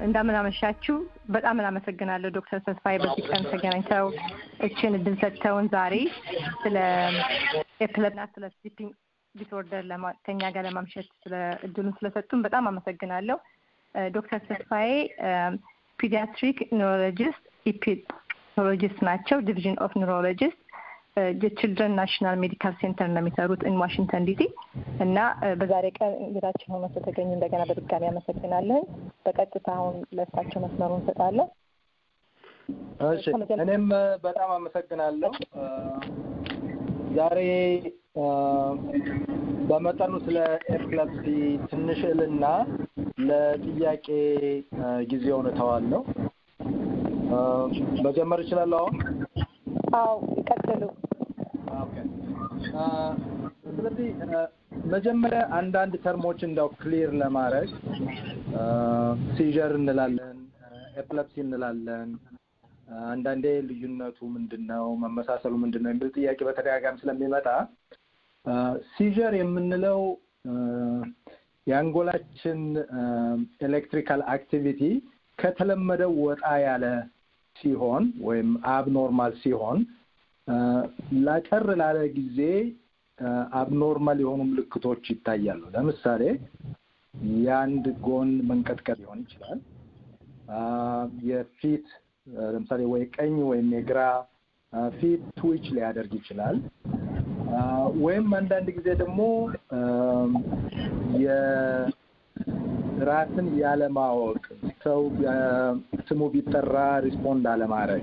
እንደምን አመሻችሁ። በጣም እናመሰግናለሁ ዶክተር ተስፋዬ በዚህ ቀን ተገናኝተው እችን እድል ሰጥተውን ዛሬ ስለ ኤፕለና ስለ ስሊፒንግ ዲስኦርደር ከኛ ጋር ለማምሸት ስለ እድሉን ስለሰጡን በጣም አመሰግናለሁ። ዶክተር ተስፋዬ ፒዲያትሪክ ኒውሮሎጂስት ኢፒቶሎጂስት ናቸው። ዲቪዥን ኦፍ ኒውሮሎጂስት የችልድረን ናሽናል ሜዲካል ሴንተር ነው የሚሰሩት ኢን ዋሽንግተን ዲሲ እና በዛሬ ቀን እንግዳችን ሆኖ ስለተገኙ እንደገና በድጋሚ አመሰግናለን። በቀጥታ አሁን ለእሳቸው መስመሩን እንሰጣለን። እሺ፣ እኔም በጣም አመሰግናለሁ። ዛሬ በመጠኑ ስለ ኤፕለፕሲ ትንሽ እልና ለጥያቄ ጊዜውን እተዋለሁ። መጀመር እችላለሁ አሁን? አዎ ይቀጥሉ። ስለዚህ መጀመሪያ አንዳንድ ተርሞች እንዳው ክሊር ለማድረግ ሲዥር እንላለን፣ ኤፕለፕሲ እንላለን። አንዳንዴ ልዩነቱ ምንድን ነው፣ መመሳሰሉ ምንድን ነው የሚል ጥያቄ በተደጋጋሚ ስለሚመጣ ሲዥር የምንለው የአንጎላችን ኤሌክትሪካል አክቲቪቲ ከተለመደው ወጣ ያለ ሲሆን ወይም አብኖርማል ሲሆን ላጠር ላለ ጊዜ አብኖርማል የሆኑ ምልክቶች ይታያሉ። ለምሳሌ የአንድ ጎን መንቀጥቀጥ ሊሆን ይችላል። የፊት ለምሳሌ ወይ ቀኝ ወይም የግራ ፊት ትዊች ሊያደርግ ይችላል። ወይም አንዳንድ ጊዜ ደግሞ የራስን ያለማወቅ ሰው ስሙ ቢጠራ ሪስፖንድ አለማድረግ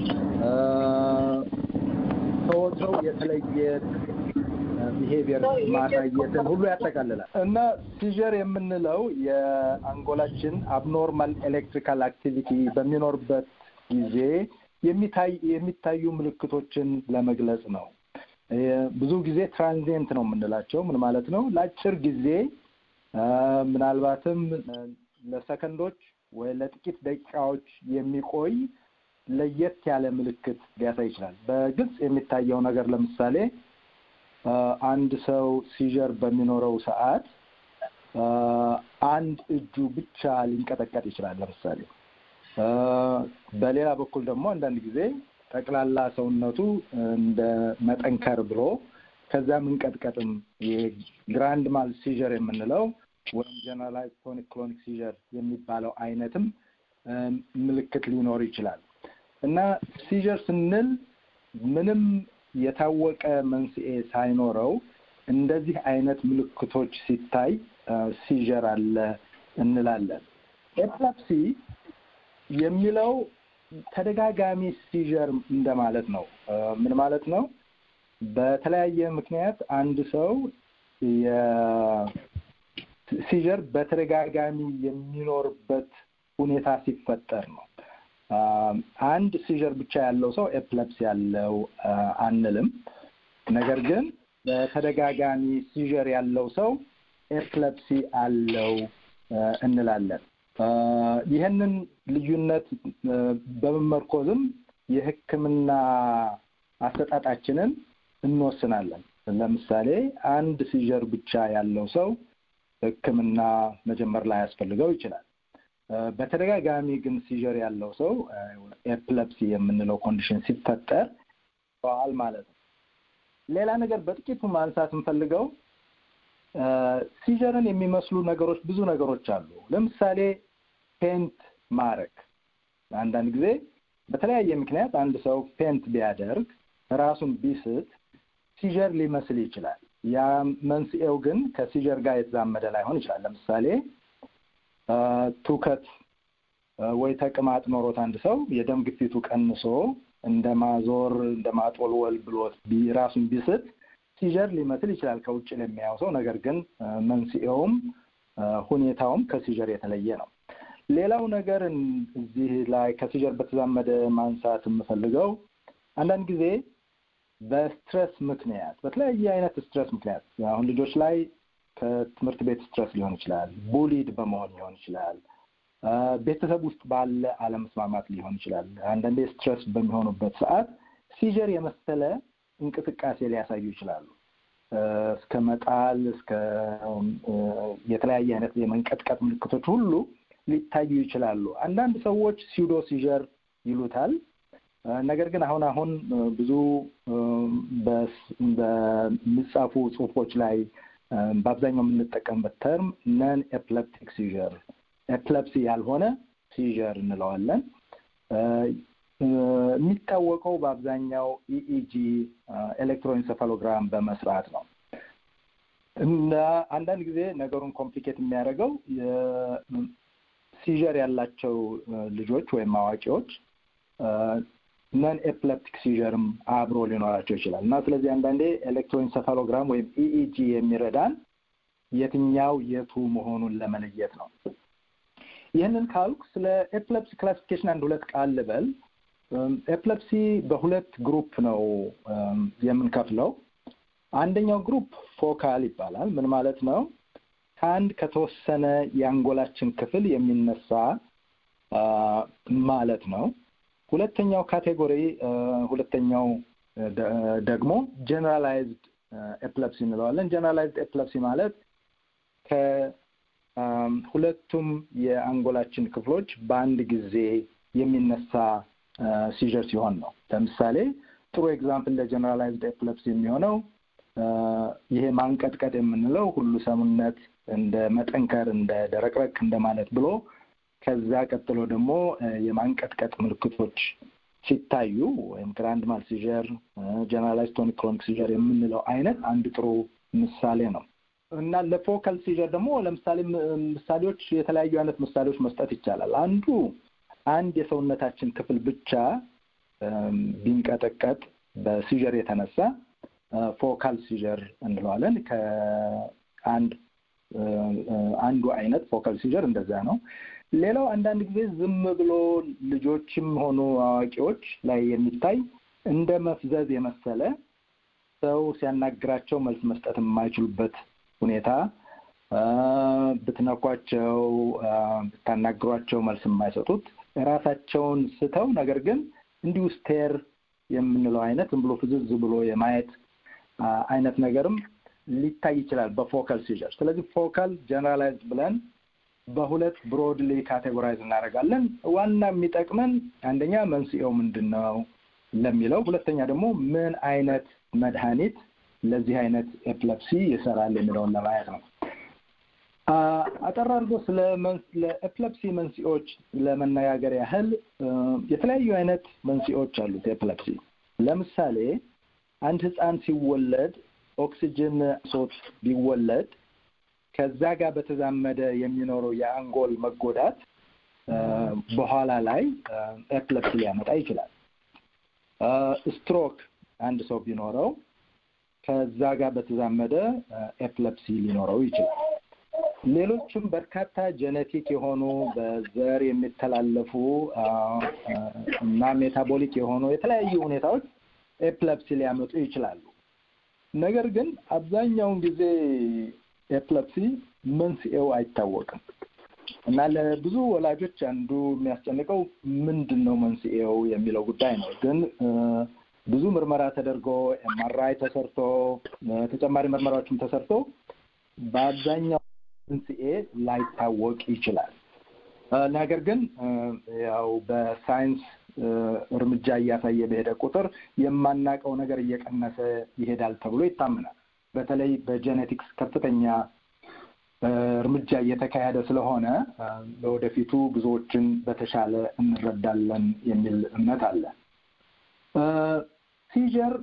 ከወትሮው የተለየ ቢሄቪየር ማሳየትን ሁሉ ያጠቃልላል እና ሲዥር የምንለው የአንጎላችን አብኖርማል ኤሌክትሪካል አክቲቪቲ በሚኖርበት ጊዜ የሚታይ የሚታዩ ምልክቶችን ለመግለጽ ነው። ብዙ ጊዜ ትራንዚየንት ነው የምንላቸው። ምን ማለት ነው? ለአጭር ጊዜ ምናልባትም ለሰከንዶች ወይ ለጥቂት ደቂቃዎች የሚቆይ ለየት ያለ ምልክት ሊያሳይ ይችላል። በግልጽ የሚታየው ነገር ለምሳሌ አንድ ሰው ሲዥር በሚኖረው ሰዓት አንድ እጁ ብቻ ሊንቀጠቀጥ ይችላል። ለምሳሌ በሌላ በኩል ደግሞ አንዳንድ ጊዜ ጠቅላላ ሰውነቱ እንደ መጠንከር ብሎ ከዛ መንቀጥቀጥም የግራንድ ማል ሲዥር የምንለው ወይም ጀነራላይዝ ቶኒክ ክሎኒክ ሲዥር የሚባለው አይነትም ምልክት ሊኖር ይችላል እና ሲዥር ስንል ምንም የታወቀ መንስኤ ሳይኖረው እንደዚህ አይነት ምልክቶች ሲታይ ሲዥር አለ እንላለን። ኤፕለፕሲ የሚለው ተደጋጋሚ ሲዥር እንደማለት ነው። ምን ማለት ነው? በተለያየ ምክንያት አንድ ሰው ሲዥር በተደጋጋሚ የሚኖርበት ሁኔታ ሲፈጠር ነው። አንድ ሲዥር ብቻ ያለው ሰው ኤፕለፕሲ ያለው አንልም። ነገር ግን በተደጋጋሚ ሲዥር ያለው ሰው ኤፕለፕሲ አለው እንላለን። ይህንን ልዩነት በመመርኮዝም የሕክምና አሰጣጣችንን እንወስናለን። ለምሳሌ አንድ ሲዥር ብቻ ያለው ሰው ሕክምና መጀመር ላይ ያስፈልገው ይችላል። በተደጋጋሚ ግን ሲዥር ያለው ሰው ኤፕለፕሲ የምንለው ኮንዲሽን ሲፈጠር ዋል ማለት ነው። ሌላ ነገር በጥቂቱ ማንሳት የምፈልገው ሲዥርን የሚመስሉ ነገሮች ብዙ ነገሮች አሉ። ለምሳሌ ፔንት ማረግ። አንዳንድ ጊዜ በተለያየ ምክንያት አንድ ሰው ፔንት ቢያደርግ ራሱን ቢስት ሲዥር ሊመስል ይችላል። ያ መንስኤው ግን ከሲዥር ጋር የተዛመደ ላይሆን ይችላል። ለምሳሌ ትውከት ወይ ተቅማጥ ኖሮት አንድ ሰው የደም ግፊቱ ቀንሶ እንደ ማዞር እንደ ማጦልወል ብሎት ራሱን ቢስት ሲዥር ሊመስል ይችላል ከውጭ ለሚያየው ሰው። ነገር ግን መንስኤውም ሁኔታውም ከሲዥር የተለየ ነው። ሌላው ነገር እዚህ ላይ ከሲዥር በተዛመደ ማንሳት የምፈልገው አንዳንድ ጊዜ በስትረስ ምክንያት በተለያየ አይነት ስትረስ ምክንያት አሁን ልጆች ላይ ከትምህርት ቤት ስትረስ ሊሆን ይችላል፣ ቡሊድ በመሆን ሊሆን ይችላል፣ ቤተሰብ ውስጥ ባለ አለመስማማት ሊሆን ይችላል። አንዳንዴ ስትረስ በሚሆኑበት ሰዓት ሲዥር የመሰለ እንቅስቃሴ ሊያሳዩ ይችላሉ። እስከ መጣል እስከ የተለያየ አይነት የመንቀጥቀጥ ምልክቶች ሁሉ ሊታዩ ይችላሉ። አንዳንድ ሰዎች ሲውዶ ሲዥር ይሉታል። ነገር ግን አሁን አሁን ብዙ በሚጻፉ ጽሁፎች ላይ በአብዛኛው የምንጠቀምበት ተርም ነን ኤፕለፕቲክ ሲዥር ኤፕለፕሲ ያልሆነ ሲዥር እንለዋለን። የሚታወቀው በአብዛኛው ኢኢጂ ኤሌክትሮኢንሰፋሎግራም በመስራት ነው። እና አንዳንድ ጊዜ ነገሩን ኮምፕሊኬት የሚያደርገው ሲዥር ያላቸው ልጆች ወይም አዋቂዎች ነን ኤፕለፕቲክ ሲዥርም አብሮ ሊኖራቸው ይችላል እና ስለዚህ አንዳንዴ ኤሌክትሮኢንሰፋሎግራም ወይም ኢኢጂ የሚረዳን የትኛው የቱ መሆኑን ለመለየት ነው። ይህንን ካልኩ ስለ ኤፕለፕሲ ክላሲፊኬሽን አንድ ሁለት ቃል ልበል። ኤፕለፕሲ በሁለት ግሩፕ ነው የምንከፍለው። አንደኛው ግሩፕ ፎካል ይባላል። ምን ማለት ነው? ከአንድ ከተወሰነ የአንጎላችን ክፍል የሚነሳ ማለት ነው። ሁለተኛው ካቴጎሪ ሁለተኛው ደግሞ ጀነራላይዝድ ኤፕለፕሲ እንለዋለን። ጀነራላይዝድ ኤፕለፕሲ ማለት ከሁለቱም የአንጎላችን ክፍሎች በአንድ ጊዜ የሚነሳ ሲዥር ሲሆን ነው። ለምሳሌ ጥሩ ኤግዛምፕል ለጀነራላይዝድ ኤፕለፕሲ የሚሆነው ይሄ ማንቀጥቀጥ የምንለው ሁሉ ሰውነት እንደ መጠንከር፣ እንደ ደረቅረቅ እንደማለት ብሎ ከዛ ቀጥሎ ደግሞ የማንቀጥቀጥ ምልክቶች ሲታዩ ወይም ግራንድ ማል ሲዥር፣ ጀነራላይዝድ ቶኒክ ክሮኒክ ሲዥር የምንለው አይነት አንድ ጥሩ ምሳሌ ነው እና ለፎካል ሲዥር ደግሞ ለምሳሌ ምሳሌዎች የተለያዩ አይነት ምሳሌዎች መስጠት ይቻላል። አንዱ አንድ የሰውነታችን ክፍል ብቻ ቢንቀጠቀጥ በሲዥር የተነሳ ፎካል ሲዥር እንለዋለን። ከአንድ አንዱ አይነት ፎካል ሲዥር እንደዛ ነው። ሌላው አንዳንድ ጊዜ ዝም ብሎ ልጆችም ሆኑ አዋቂዎች ላይ የሚታይ እንደ መፍዘዝ የመሰለ ሰው ሲያናግራቸው መልስ መስጠት የማይችሉበት ሁኔታ ብትነኳቸው፣ ብታናግሯቸው መልስ የማይሰጡት ራሳቸውን ስተው ነገር ግን እንዲሁ ስቴር የምንለው አይነት ዝም ብሎ ፍዝዝ ብሎ የማየት አይነት ነገርም ሊታይ ይችላል በፎካል ሲዥር። ስለዚህ ፎካል ጀነራላይዝድ ብለን በሁለት ብሮድሊ ካቴጎራይዝ እናደርጋለን። ዋና የሚጠቅመን አንደኛ መንስኤው ምንድን ነው ለሚለው፣ ሁለተኛ ደግሞ ምን አይነት መድኃኒት ለዚህ አይነት ኤፕለፕሲ ይሰራል የሚለውን ለማየት ነው። አጠር አድርጎ ስለ ኤፕለፕሲ መንስኤዎች ለመነጋገር ያህል የተለያዩ አይነት መንስኤዎች አሉት ኤፕለፕሲ። ለምሳሌ አንድ ህፃን ሲወለድ ኦክሲጅን ሶት ቢወለድ ከዛ ጋር በተዛመደ የሚኖረው የአንጎል መጎዳት በኋላ ላይ ኤፕለፕሲ ሊያመጣ ይችላል። ስትሮክ አንድ ሰው ቢኖረው ከዛ ጋር በተዛመደ ኤፕለፕሲ ሊኖረው ይችላል። ሌሎችም በርካታ ጄኔቲክ የሆኑ በዘር የሚተላለፉ እና ሜታቦሊክ የሆኑ የተለያዩ ሁኔታዎች ኤፕለፕሲ ሊያመጡ ይችላሉ። ነገር ግን አብዛኛውን ጊዜ ኤፕለፕሲ መንስኤው አይታወቅም እና ለብዙ ወላጆች አንዱ የሚያስጨንቀው ምንድን ነው መንስኤው የሚለው ጉዳይ ነው። ግን ብዙ ምርመራ ተደርጎ ኤምአርአይ ተሰርቶ ተጨማሪ ምርመራዎችም ተሰርቶ በአብዛኛው መንስኤ ላይታወቅ ይችላል። ነገር ግን ያው በሳይንስ እርምጃ እያሳየ በሄደ ቁጥር የማናውቀው ነገር እየቀነሰ ይሄዳል ተብሎ ይታመናል። በተለይ በጄኔቲክስ ከፍተኛ እርምጃ እየተካሄደ ስለሆነ ለወደፊቱ ብዙዎችን በተሻለ እንረዳለን የሚል እምነት አለ። ሲጀር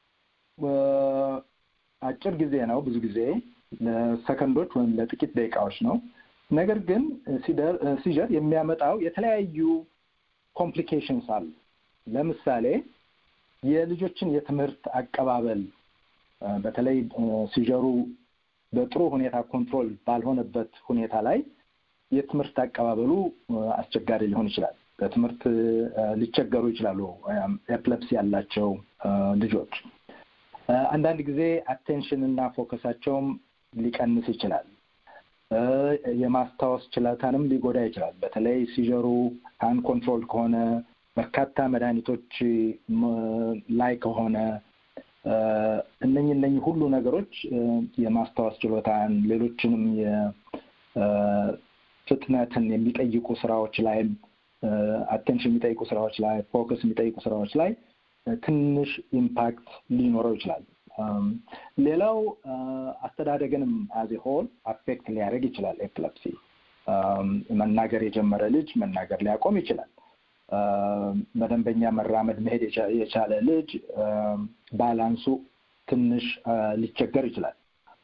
አጭር ጊዜ ነው፣ ብዙ ጊዜ ለሰከንዶች ወይም ለጥቂት ደቂቃዎች ነው። ነገር ግን ሲጀር የሚያመጣው የተለያዩ ኮምፕሊኬሽንስ አሉ። ለምሳሌ የልጆችን የትምህርት አቀባበል በተለይ ሲጀሩ በጥሩ ሁኔታ ኮንትሮል ባልሆነበት ሁኔታ ላይ የትምህርት አቀባበሉ አስቸጋሪ ሊሆን ይችላል። በትምህርት ሊቸገሩ ይችላሉ ኤፕለፕሲ ያላቸው ልጆች። አንዳንድ ጊዜ አቴንሽን እና ፎከሳቸውም ሊቀንስ ይችላል። የማስታወስ ችሎታንም ሊጎዳ ይችላል። በተለይ ሲጀሩ አንኮንትሮል ከሆነ በርካታ መድኃኒቶች ላይ ከሆነ እነኝህ እነኝህ ሁሉ ነገሮች የማስታወስ ችሎታን ሌሎችንም ፍጥነትን የሚጠይቁ ስራዎች ላይም አቴንሽን የሚጠይቁ ስራዎች ላይ ፎከስ የሚጠይቁ ስራዎች ላይ ትንሽ ኢምፓክት ሊኖረው ይችላል። ሌላው አስተዳደግንም አዜ ሆል አፌክት ሊያደርግ ይችላል። ኤፕለፕሲ መናገር የጀመረ ልጅ መናገር ሊያቆም ይችላል። በደንበኛ መራመድ መሄድ የቻለ ልጅ ባላንሱ ትንሽ ሊቸገር ይችላል።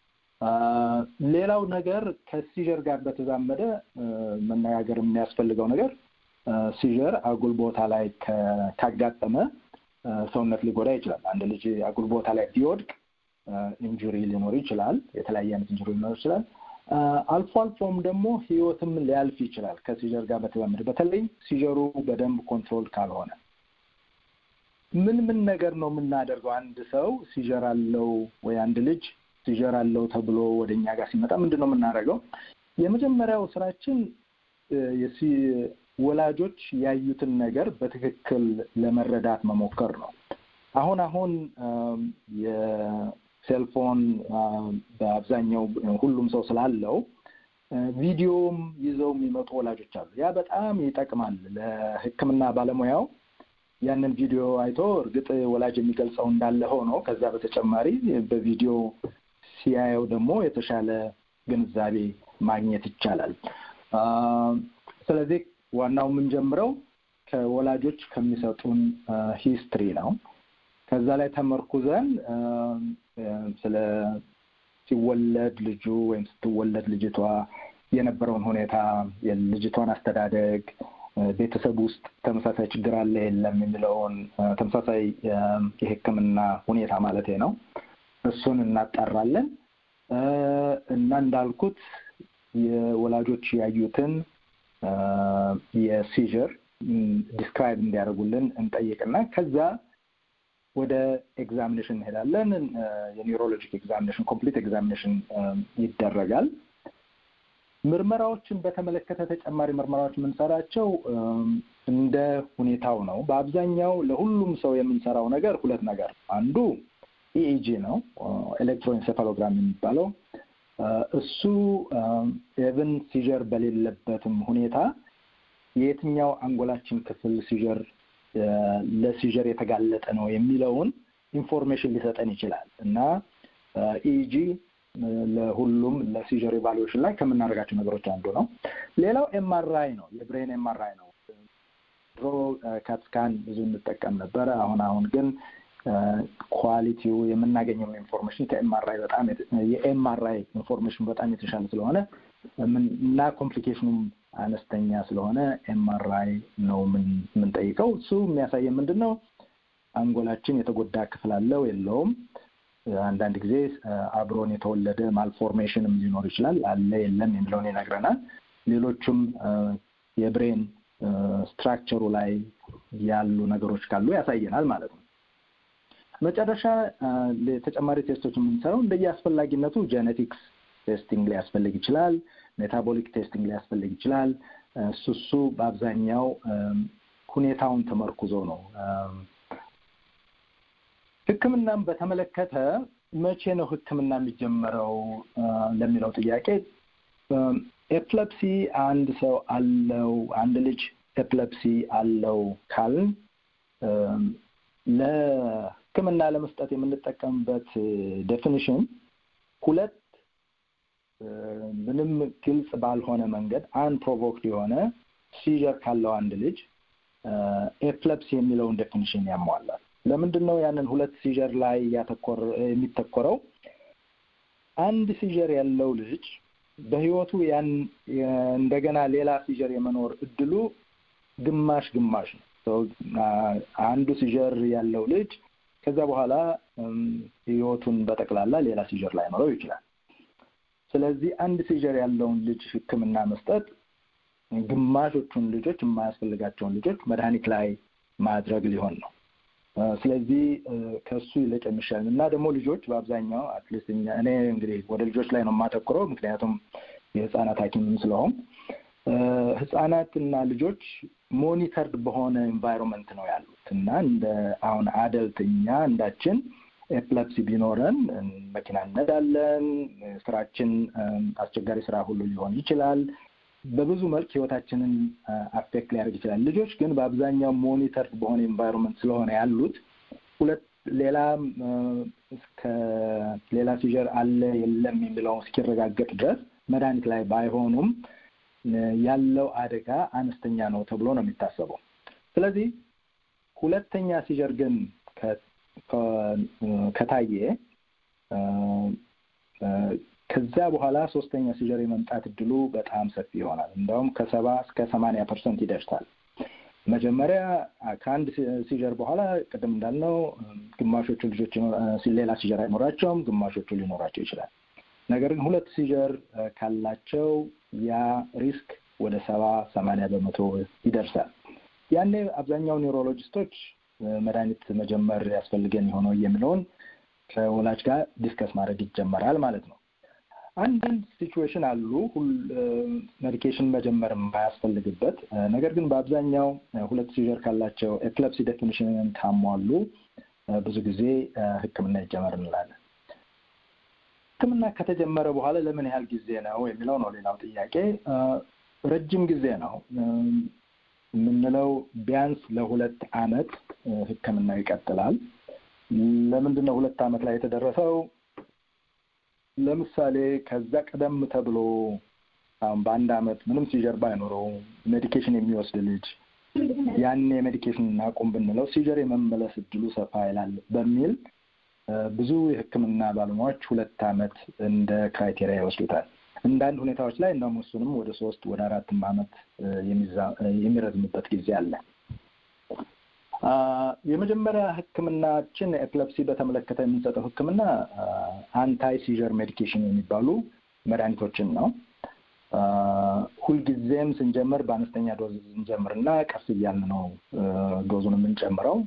ሌላው ነገር ከሲዥር ጋር በተዛመደ መነጋገር የሚያስፈልገው ነገር ሲዥር አጉል ቦታ ላይ ካጋጠመ ሰውነት ሊጎዳ ይችላል። አንድ ልጅ አጉል ቦታ ላይ ቢወድቅ ኢንጁሪ ሊኖር ይችላል። የተለያየ አይነት ኢንጁሪ ሊኖር ይችላል። አልፎ አልፎም ደግሞ ህይወትም ሊያልፍ ይችላል ከሲዥር ጋር በተዛመደ በተለይ ሲዥሩ በደንብ ኮንትሮል ካልሆነ ምን ምን ነገር ነው የምናደርገው? አንድ ሰው ሲዥር አለው ወይ አንድ ልጅ ሲዥር አለው ተብሎ ወደ እኛ ጋር ሲመጣ ምንድን ነው የምናደርገው? የመጀመሪያው ስራችን ወላጆች ያዩትን ነገር በትክክል ለመረዳት መሞከር ነው። አሁን አሁን የሴልፎን በአብዛኛው ሁሉም ሰው ስላለው ቪዲዮም ይዘው የሚመጡ ወላጆች አሉ። ያ በጣም ይጠቅማል ለሕክምና ባለሙያው ያንን ቪዲዮ አይቶ እርግጥ ወላጅ የሚገልጸው እንዳለ ሆኖ ከዛ በተጨማሪ በቪዲዮ ሲያየው ደግሞ የተሻለ ግንዛቤ ማግኘት ይቻላል። ስለዚህ ዋናው የምንጀምረው ከወላጆች ከሚሰጡን ሂስትሪ ነው። ከዛ ላይ ተመርኩዘን ስለ ሲወለድ ልጁ ወይም ስትወለድ ልጅቷ የነበረውን ሁኔታ የልጅቷን አስተዳደግ ቤተሰብ ውስጥ ተመሳሳይ ችግር አለ የለም የሚለውን ተመሳሳይ የሕክምና ሁኔታ ማለት ነው። እሱን እናጣራለን እና እንዳልኩት የወላጆች ያዩትን የሲዥር ዲስክራይብ እንዲያደርጉልን እንጠይቅና ከዛ ወደ ኤግዛሚኔሽን እንሄዳለን። የኒውሮሎጂክ ኤግዛሚኔሽን ኮምፕሊት ኤግዛሚኔሽን ይደረጋል። ምርመራዎችን በተመለከተ ተጨማሪ ምርመራዎች የምንሰራቸው እንደ ሁኔታው ነው። በአብዛኛው ለሁሉም ሰው የምንሰራው ነገር ሁለት ነገር፣ አንዱ ኢኢጂ ነው፣ ኤሌክትሮኤንሴፋሎግራም የሚባለው እሱ ኤቭን ሲዥር በሌለበትም ሁኔታ የየትኛው አንጎላችን ክፍል ሲዥር ለሲዥር የተጋለጠ ነው የሚለውን ኢንፎርሜሽን ሊሰጠን ይችላል እና ኢኢጂ ለሁሉም ለሲዥር ኢቫሉዌሽን ላይ ከምናደርጋቸው ነገሮች አንዱ ነው። ሌላው ኤምአርአይ ነው፣ የብሬን ኤምአርአይ ነው። ድሮ ካትስካን ብዙ እንጠቀም ነበረ። አሁን አሁን ግን ኳሊቲው የምናገኘው ኢንፎርሜሽን ከኤምአርአይ በጣም የኤምአርአይ ኢንፎርሜሽን በጣም የተሻለ ስለሆነ እና ኮምፕሊኬሽኑም አነስተኛ ስለሆነ ኤምአርአይ ነው የምንጠይቀው። እሱ የሚያሳየን ምንድን ነው አንጎላችን የተጎዳ ክፍል አለው የለውም። አንዳንድ ጊዜ አብሮን የተወለደ ማልፎርሜሽንም ሊኖር ይችላል። አለ የለም የሚለውን ይነግረናል። ሌሎቹም የብሬን ስትራክቸሩ ላይ ያሉ ነገሮች ካሉ ያሳየናል ማለት ነው። መጨረሻ ተጨማሪ ቴስቶች የምንሰራው እንደየ አስፈላጊነቱ ጄኔቲክስ ቴስቲንግ ሊያስፈልግ ይችላል። ሜታቦሊክ ቴስቲንግ ሊያስፈልግ ይችላል። እሱ እሱ በአብዛኛው ሁኔታውን ተመርኩዞ ነው። ሕክምናም በተመለከተ መቼ ነው ሕክምና የሚጀመረው ለሚለው ጥያቄ ኤፕለፕሲ አንድ ሰው አለው አንድ ልጅ ኤፕለፕሲ አለው ካልን ለሕክምና ለመስጠት የምንጠቀምበት ዴፊኒሽን ሁለት ምንም ግልጽ ባልሆነ መንገድ አንፕሮቮክድ የሆነ ሲዥር ካለው አንድ ልጅ ኤፕለፕሲ የሚለውን ዴፊኒሽን ያሟላል። ለምንድን ነው ያንን ሁለት ሲዥር ላይ ያተኮር የሚተኮረው? አንድ ሲዥር ያለው ልጅ በህይወቱ ያን እንደገና ሌላ ሲዥር የመኖር እድሉ ግማሽ ግማሽ ነው። አንዱ ሲዥር ያለው ልጅ ከዛ በኋላ ህይወቱን በጠቅላላ ሌላ ሲዥር ላይኖረው ይችላል። ስለዚህ አንድ ሲዥር ያለውን ልጅ ህክምና መስጠት ግማሾቹን ልጆች የማያስፈልጋቸውን ልጆች መድኃኒት ላይ ማድረግ ሊሆን ነው። ስለዚህ ከሱ ይልቅ የሚሻል እና ደግሞ ልጆች በአብዛኛው አትሊስት እኔ እንግዲህ ወደ ልጆች ላይ ነው የማተኩረው፣ ምክንያቱም የህፃናት ሐኪምም ስለሆን ህፃናትና ልጆች ሞኒተርድ በሆነ ኤንቫይሮንመንት ነው ያሉት እና እንደ አሁን አደልት እኛ እንዳችን ኤፕለፕሲ ቢኖረን መኪና እነዳለን፣ ስራችን አስቸጋሪ ስራ ሁሉ ሊሆን ይችላል። በብዙ መልክ ህይወታችንን አፌክት ሊያደርግ ይችላል። ልጆች ግን በአብዛኛው ሞኒተር በሆነ ኤንቫይሮንመንት ስለሆነ ያሉት ሁለት ሌላ እስከ ሌላ ሲጀር አለ የለም የሚለውን እስኪረጋገጥ ድረስ መድኃኒት ላይ ባይሆኑም ያለው አደጋ አነስተኛ ነው ተብሎ ነው የሚታሰበው። ስለዚህ ሁለተኛ ሲጀር ግን ከታየ ከዚያ በኋላ ሶስተኛ ሲጀር የመምጣት እድሉ በጣም ሰፊ ይሆናል። እንደውም ከሰባ እስከ ሰማንያ ፐርሰንት ይደርሳል። መጀመሪያ ከአንድ ሲጀር በኋላ ቅድም እንዳልነው ግማሾቹ ልጆች ሌላ ሲጀር አይኖራቸውም፣ ግማሾቹ ሊኖራቸው ይችላል። ነገር ግን ሁለት ሲጀር ካላቸው ያ ሪስክ ወደ ሰባ ሰማንያ በመቶ ይደርሳል። ያኔ አብዛኛው ኒውሮሎጂስቶች መድኃኒት መጀመር ያስፈልገን የሆነው የሚለውን ከወላጅ ጋር ዲስከስ ማድረግ ይጀመራል ማለት ነው። አንዳንድ ሲቹዌሽን አሉ ሜዲኬሽን መጀመር የማያስፈልግበት ነገር ግን በአብዛኛው ሁለት ሲጀር ካላቸው ኤፕለፕሲ ዴፊኒሽንን ካሟሉ ብዙ ጊዜ ሕክምና ይጀመር እንላለን። ሕክምና ከተጀመረ በኋላ ለምን ያህል ጊዜ ነው የሚለው ነው ሌላው ጥያቄ። ረጅም ጊዜ ነው የምንለው ቢያንስ ለሁለት አመት ሕክምናው ይቀጥላል። ለምንድን ነው ሁለት አመት ላይ የተደረሰው? ለምሳሌ ከዛ ቀደም ተብሎ አሁን በአንድ አመት ምንም ሲጀር ባይኖረው ሜዲኬሽን የሚወስድ ልጅ ያኔ ሜዲኬሽን እናቁም ብንለው ሲጀር የመመለስ እድሉ ሰፋ ይላል በሚል ብዙ የህክምና ባለሙያዎች ሁለት አመት እንደ ክራይቴሪያ ይወስዱታል። አንዳንድ ሁኔታዎች ላይ እንደውም እሱንም ወደ ሶስት ወደ አራትም አመት የሚረዝምበት ጊዜ አለ። የመጀመሪያ ህክምናችን ኤፕለፕሲ በተመለከተ የምንሰጠው ህክምና አንታይ ሲዥር ሜዲኬሽን የሚባሉ መድኃኒቶችን ነው። ሁልጊዜም ስንጀምር በአነስተኛ ዶዝ እንጀምርና ቀስ እያልን ነው ዶዙን የምንጨምረው።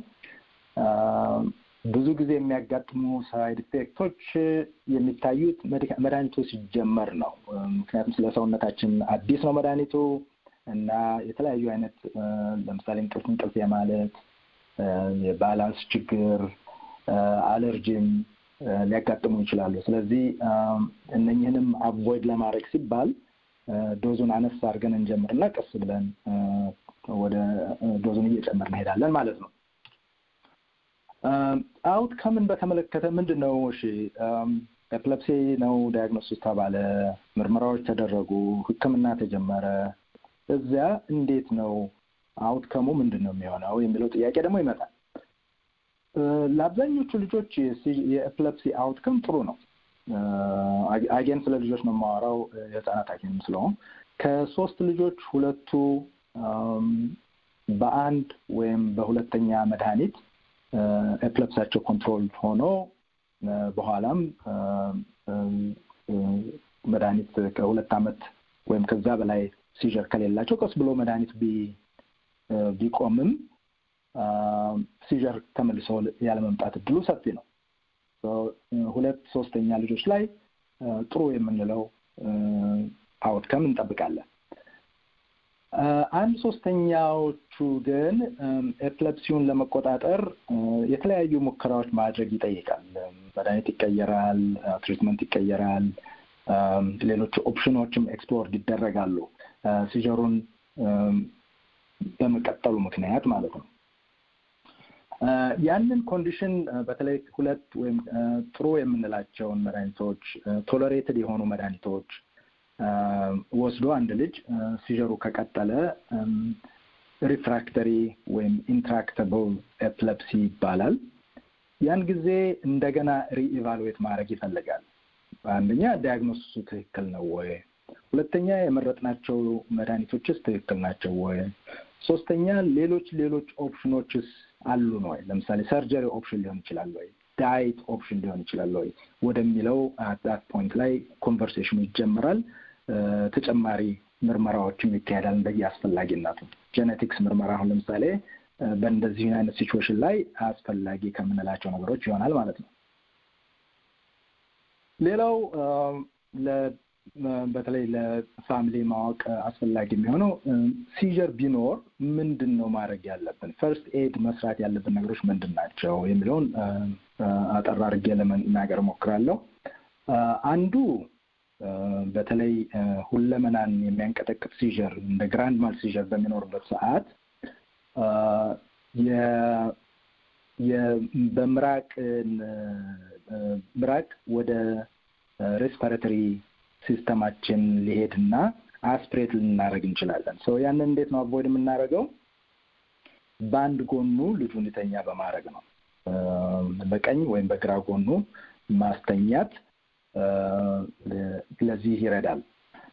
ብዙ ጊዜ የሚያጋጥሙ ሳይድ ኢፌክቶች የሚታዩት መድኃኒቱ ሲጀመር ነው። ምክንያቱም ስለ ሰውነታችን አዲስ ነው መድኃኒቱ እና የተለያዩ አይነት ለምሳሌ እንቅልፍ እንቅልፍ የማለት የባላንስ ችግር፣ አለርጂም ሊያጋጥሙ ይችላሉ። ስለዚህ እነኝህንም አቮይድ ለማድረግ ሲባል ዶዙን አነስ አድርገን እንጀምርና ቀስ ብለን ወደ ዶዙን እየጨመር እንሄዳለን ማለት ነው። አውትከምን በተመለከተ ምንድን ነው? እሺ ኤፕለፕሲ ነው ዳያግኖሲስ ተባለ፣ ምርመራዎች ተደረጉ፣ ህክምና ተጀመረ። እዚያ እንዴት ነው አውትከሙ ምንድን ነው የሚሆነው የሚለው ጥያቄ ደግሞ ይመጣል። ለአብዛኞቹ ልጆች የኤፕለፕሲ አውትከም ጥሩ ነው። አጌን ስለ ልጆች ነው የማወራው፣ የህፃናት ሐኪም ስለሆን ከሶስት ልጆች ሁለቱ በአንድ ወይም በሁለተኛ መድኃኒት ኤፕለፕሳቸው ኮንትሮል ሆኖ በኋላም መድኃኒት ከሁለት ዓመት ወይም ከዛ በላይ ሲዥር ከሌላቸው ቀስ ብሎ መድኃኒት ቢቆምም ሲዥር ተመልሶ ያለመምጣት እድሉ ሰፊ ነው። ሁለት ሶስተኛ ልጆች ላይ ጥሩ የምንለው አውትከም እንጠብቃለን። አንድ ሶስተኛዎቹ ግን ኤፕለፕሲውን ለመቆጣጠር የተለያዩ ሙከራዎች ማድረግ ይጠይቃል። መድኃኒት ይቀየራል፣ ትሪትመንት ይቀየራል፣ ሌሎች ኦፕሽኖችም ኤክስፕሎርድ ይደረጋሉ ሲጀሩን በመቀጠሉ ምክንያት ማለት ነው። ያንን ኮንዲሽን በተለይ ሁለት ወይም ጥሩ የምንላቸውን መድኃኒቶች ቶለሬትድ የሆኑ መድኃኒቶች ወስዶ አንድ ልጅ ሲጀሩ ከቀጠለ ሪፍራክተሪ ወይም ኢንትራክተብል ኤፕለፕሲ ይባላል። ያን ጊዜ እንደገና ሪኢቫሉዌት ማድረግ ይፈልጋል። አንደኛ ዲያግኖሲሱ ትክክል ነው ወይ? ሁለተኛ የመረጥናቸው መድኃኒቶችስ ትክክል ናቸው ወይ? ሶስተኛ ሌሎች ሌሎች ኦፕሽኖችስ አሉን ወይ? ለምሳሌ ሰርጀሪ ኦፕሽን ሊሆን ይችላል ወይ? ዳይት ኦፕሽን ሊሆን ይችላል ወይ? ወደሚለው አት ፖይንት ላይ ኮንቨርሴሽኑ ይጀምራል። ተጨማሪ ምርመራዎችም ይካሄዳል እንደየ አስፈላጊነቱ። ጄኔቲክስ ምርመራ አሁን ለምሳሌ በእንደዚህ አይነት ሲቹዌሽን ላይ አስፈላጊ ከምንላቸው ነገሮች ይሆናል ማለት ነው። ሌላው በተለይ ለፋሚሊ ማወቅ አስፈላጊ የሚሆነው ሲጀር ቢኖር ምንድን ነው ማድረግ ያለብን፣ ፈርስት ኤድ መስራት ያለብን ነገሮች ምንድን ናቸው የሚለውን አጠር አድርጌ ለመናገር እሞክራለሁ። አንዱ በተለይ ሁለመናን የሚያንቀጠቅጥ ሲዥር እንደ ግራንድ ማል ሲዥር በሚኖርበት ሰዓት በምራቅ ምራቅ ወደ ሬስፓራቶሪ ሲስተማችን ሊሄድና አስፕሬት ልናደርግ እንችላለን። ሰው ያንን እንዴት ነው አቮይድ የምናደርገው? በአንድ ጎኑ ልጁ እንዲተኛ በማድረግ ነው። በቀኝ ወይም በግራ ጎኑ ማስተኛት ለዚህ ይረዳል።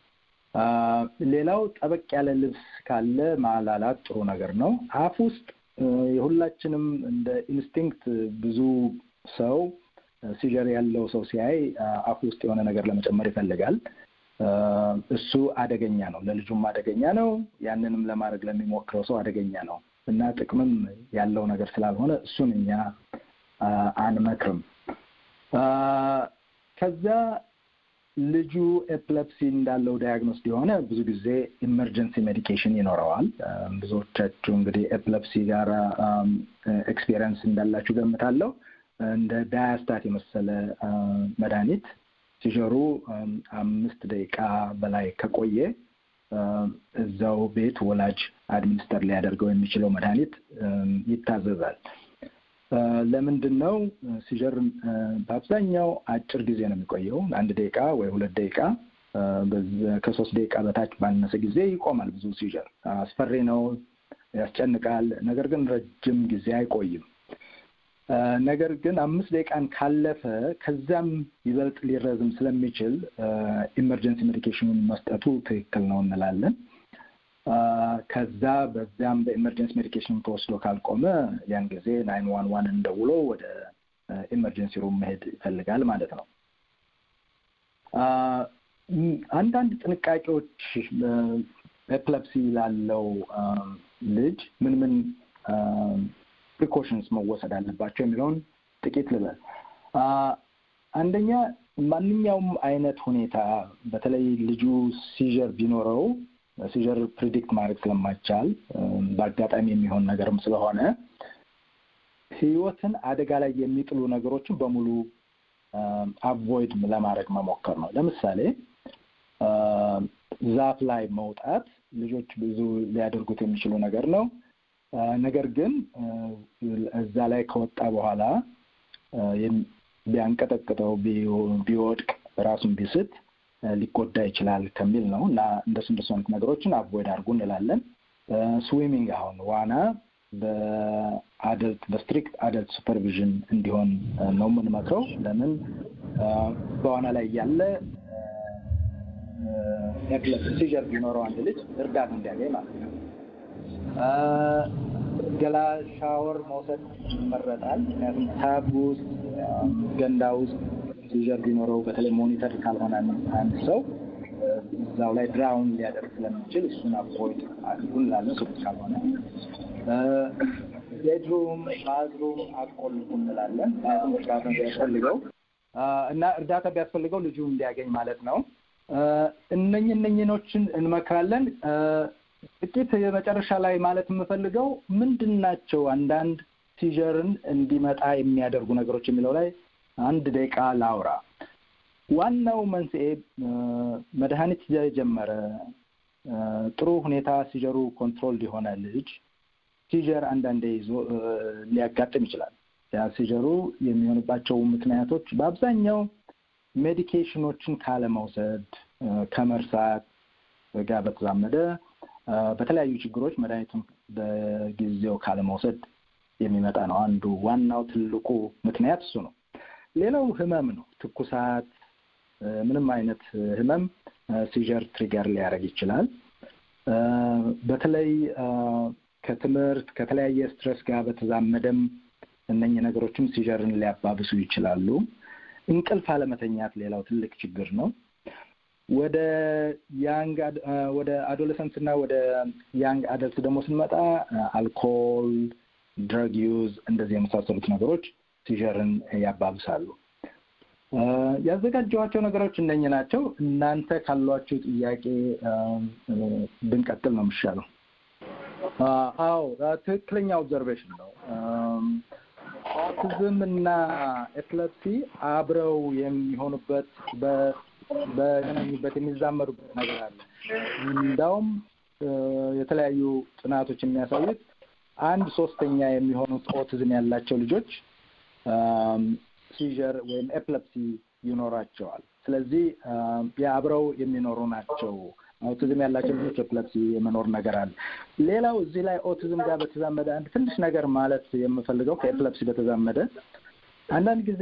ሌላው ጠበቅ ያለ ልብስ ካለ ማላላት ጥሩ ነገር ነው። አፍ ውስጥ የሁላችንም እንደ ኢንስቲንክት ብዙ ሰው ሲጀር ያለው ሰው ሲያይ አፍ ውስጥ የሆነ ነገር ለመጨመር ይፈልጋል። እሱ አደገኛ ነው፣ ለልጁም አደገኛ ነው። ያንንም ለማድረግ ለሚሞክረው ሰው አደገኛ ነው እና ጥቅምም ያለው ነገር ስላልሆነ እሱን እኛ አንመክርም። ከዛ ልጁ ኤፕለፕሲ እንዳለው ዳያግኖስ የሆነ ብዙ ጊዜ ኢመርጀንሲ ሜዲኬሽን ይኖረዋል። ብዙዎቻችሁ እንግዲህ ኤፕለፕሲ ጋር ኤክስፔሪንስ እንዳላችሁ ገምታለሁ። እንደ ዳያስታት የመሰለ መድኃኒት ሲጀሩ አምስት ደቂቃ በላይ ከቆየ እዛው ቤት ወላጅ አድሚኒስተር ሊያደርገው የሚችለው መድኃኒት ይታዘዛል። ለምንድን ነው ሲጀር በአብዛኛው አጭር ጊዜ ነው የሚቆየው፣ አንድ ደቂቃ ወይ ሁለት ደቂቃ። ከሶስት ደቂቃ በታች ባነሰ ጊዜ ይቆማል። ብዙ ሲጀር አስፈሪ ነው፣ ያስጨንቃል። ነገር ግን ረጅም ጊዜ አይቆይም። ነገር ግን አምስት ደቂቃን ካለፈ ከዚያም ይበልጥ ሊረዝም ስለሚችል ኢመርጀንሲ ሜዲኬሽኑን መስጠቱ ትክክል ነው እንላለን። ከዛ በዚያም በኢመርጀንሲ ሜዲኬሽን ተወስዶ ካልቆመ ያን ጊዜ ናይን ዋን ዋን እንደውሎ ወደ ኢመርጀንሲ ሩም መሄድ ይፈልጋል ማለት ነው። አንዳንድ ጥንቃቄዎች ኤፕለፕሲ ላለው ልጅ ምን ምን ፕሪኮሽንስ መወሰድ አለባቸው የሚለውን ጥቂት ልበል። አንደኛ ማንኛውም አይነት ሁኔታ በተለይ ልጁ ሲዥር ቢኖረው ሲዥር ፕሪዲክት ማድረግ ስለማይቻል በአጋጣሚ የሚሆን ነገርም ስለሆነ ሕይወትን አደጋ ላይ የሚጥሉ ነገሮችን በሙሉ አቮይድ ለማድረግ መሞከር ነው። ለምሳሌ ዛፍ ላይ መውጣት ልጆች ብዙ ሊያደርጉት የሚችሉ ነገር ነው። ነገር ግን እዛ ላይ ከወጣ በኋላ ቢያንቀጠቅጠው ቢወድቅ ራሱን ቢስት ሊጎዳ ይችላል ከሚል ነው እና እንደሱ እንደሱ አይነት ነገሮችን አቮይድ አድርጉ እንላለን። ስዊሚንግ አሁን ዋና በአደልት በስትሪክት አደልት ሱፐርቪዥን እንዲሆን ነው የምንመክረው። ለምን በዋና ላይ እያለ ሲጀር ቢኖረው አንድ ልጅ እርዳታ እንዲያገኝ ማለት ነው። ገላ ሻወር መውሰድ ይመረጣል። ምክንያቱም ታብ ውስጥ ገንዳ ውስጥ ሲጀር ቢኖረው በተለይ ሞኒተር ካልሆነ አንድ ሰው እዛው ላይ ድራውን ሊያደርግ ስለሚችል እሱን አቮይድ አድርጉ እንላለን። ሱ ካልሆነ ቤድሩም ባዝሩም አቆልፉ እንላለን። ምክንያቱም እርዳታ ቢያስፈልገው እና እርዳታ ቢያስፈልገው ልጁ እንዲያገኝ ማለት ነው። እነኝ እነኝኖችን እንመክራለን። ጥቂት የመጨረሻ ላይ ማለት የምፈልገው ምንድን ናቸው አንዳንድ ሲጀርን እንዲመጣ የሚያደርጉ ነገሮች የሚለው ላይ አንድ ደቂቃ ላውራ። ዋናው መንስኤ መድኃኒት የጀመረ ጥሩ ሁኔታ ሲጀሩ ኮንትሮል የሆነ ልጅ ሲጀር አንዳንዴ ይዞ ሊያጋጥም ይችላል። ያ ሲጀሩ የሚሆንባቸው ምክንያቶች በአብዛኛው ሜዲኬሽኖችን ካለመውሰድ፣ ከመርሳት ጋር በተዛመደ በተለያዩ ችግሮች መድኃኒቱን በጊዜው ካለመውሰድ የሚመጣ ነው። አንዱ ዋናው ትልቁ ምክንያት እሱ ነው። ሌላው ህመም ነው። ትኩሳት፣ ምንም አይነት ህመም ሲጀር ትሪገር ሊያደርግ ይችላል። በተለይ ከትምህርት ከተለያየ ስትረስ ጋር በተዛመደም እነኚህ ነገሮችም ሲጀርን ሊያባብሱ ይችላሉ። እንቅልፍ አለመተኛት ሌላው ትልቅ ችግር ነው። ወደ ያንግ ወደ አዶለሰንስ እና ወደ ያንግ አደልት ደግሞ ስንመጣ አልኮል፣ ድረግ ዩዝ እንደዚህ የመሳሰሉት ነገሮች ሲጀርን ያባብሳሉ። ያዘጋጀኋቸው ነገሮች እነኝህ ናቸው። እናንተ ካሏችሁ ጥያቄ ብንቀጥል ነው የሚሻለው። አዎ ትክክለኛ ኦብዘርቬሽን ነው። ኦቲዝም እና ኤፕለፕሲ አብረው የሚሆኑበት በገናኙበት የሚዛመዱበት ነገር አለ። እንዳውም የተለያዩ ጥናቶች የሚያሳዩት አንድ ሶስተኛ የሚሆኑት ኦቲዝም ያላቸው ልጆች ሲዥር ወይም ኤፕለፕሲ ይኖራቸዋል። ስለዚህ የአብረው የሚኖሩ ናቸው። ኦቲዝም ያላቸው ልጆች ኤፕለፕሲ የመኖር ነገር አለ። ሌላው እዚህ ላይ ኦቲዝም ጋር በተዛመደ አንድ ትንሽ ነገር ማለት የምፈልገው ከኤፕለፕሲ በተዛመደ አንዳንድ ጊዜ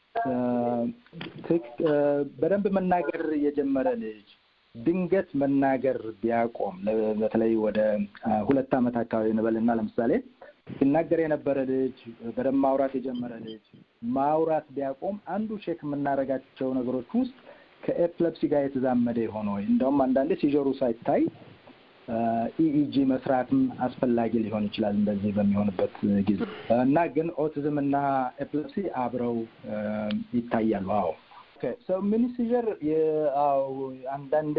በደንብ መናገር የጀመረ ልጅ ድንገት መናገር ቢያቆም በተለይ ወደ ሁለት ዓመት አካባቢ እንበልና ለምሳሌ ሲናገር የነበረ ልጅ በደንብ ማውራት የጀመረ ልጅ ማውራት ቢያቆም አንዱ ቼክ የምናደርጋቸው ነገሮች ውስጥ ከኤፕለፕሲ ጋር የተዛመደ የሆነ ወይ እንደውም አንዳንዴ ሲጀሩ ሳይታይ ኢኢጂ መስራትም አስፈላጊ ሊሆን ይችላል እንደዚህ በሚሆንበት ጊዜ እና ግን ኦቲዝም እና ኤፕለፕሲ አብረው ይታያሉ። አዎ ሰው ሚኒ ሲጀር አንዳንዴ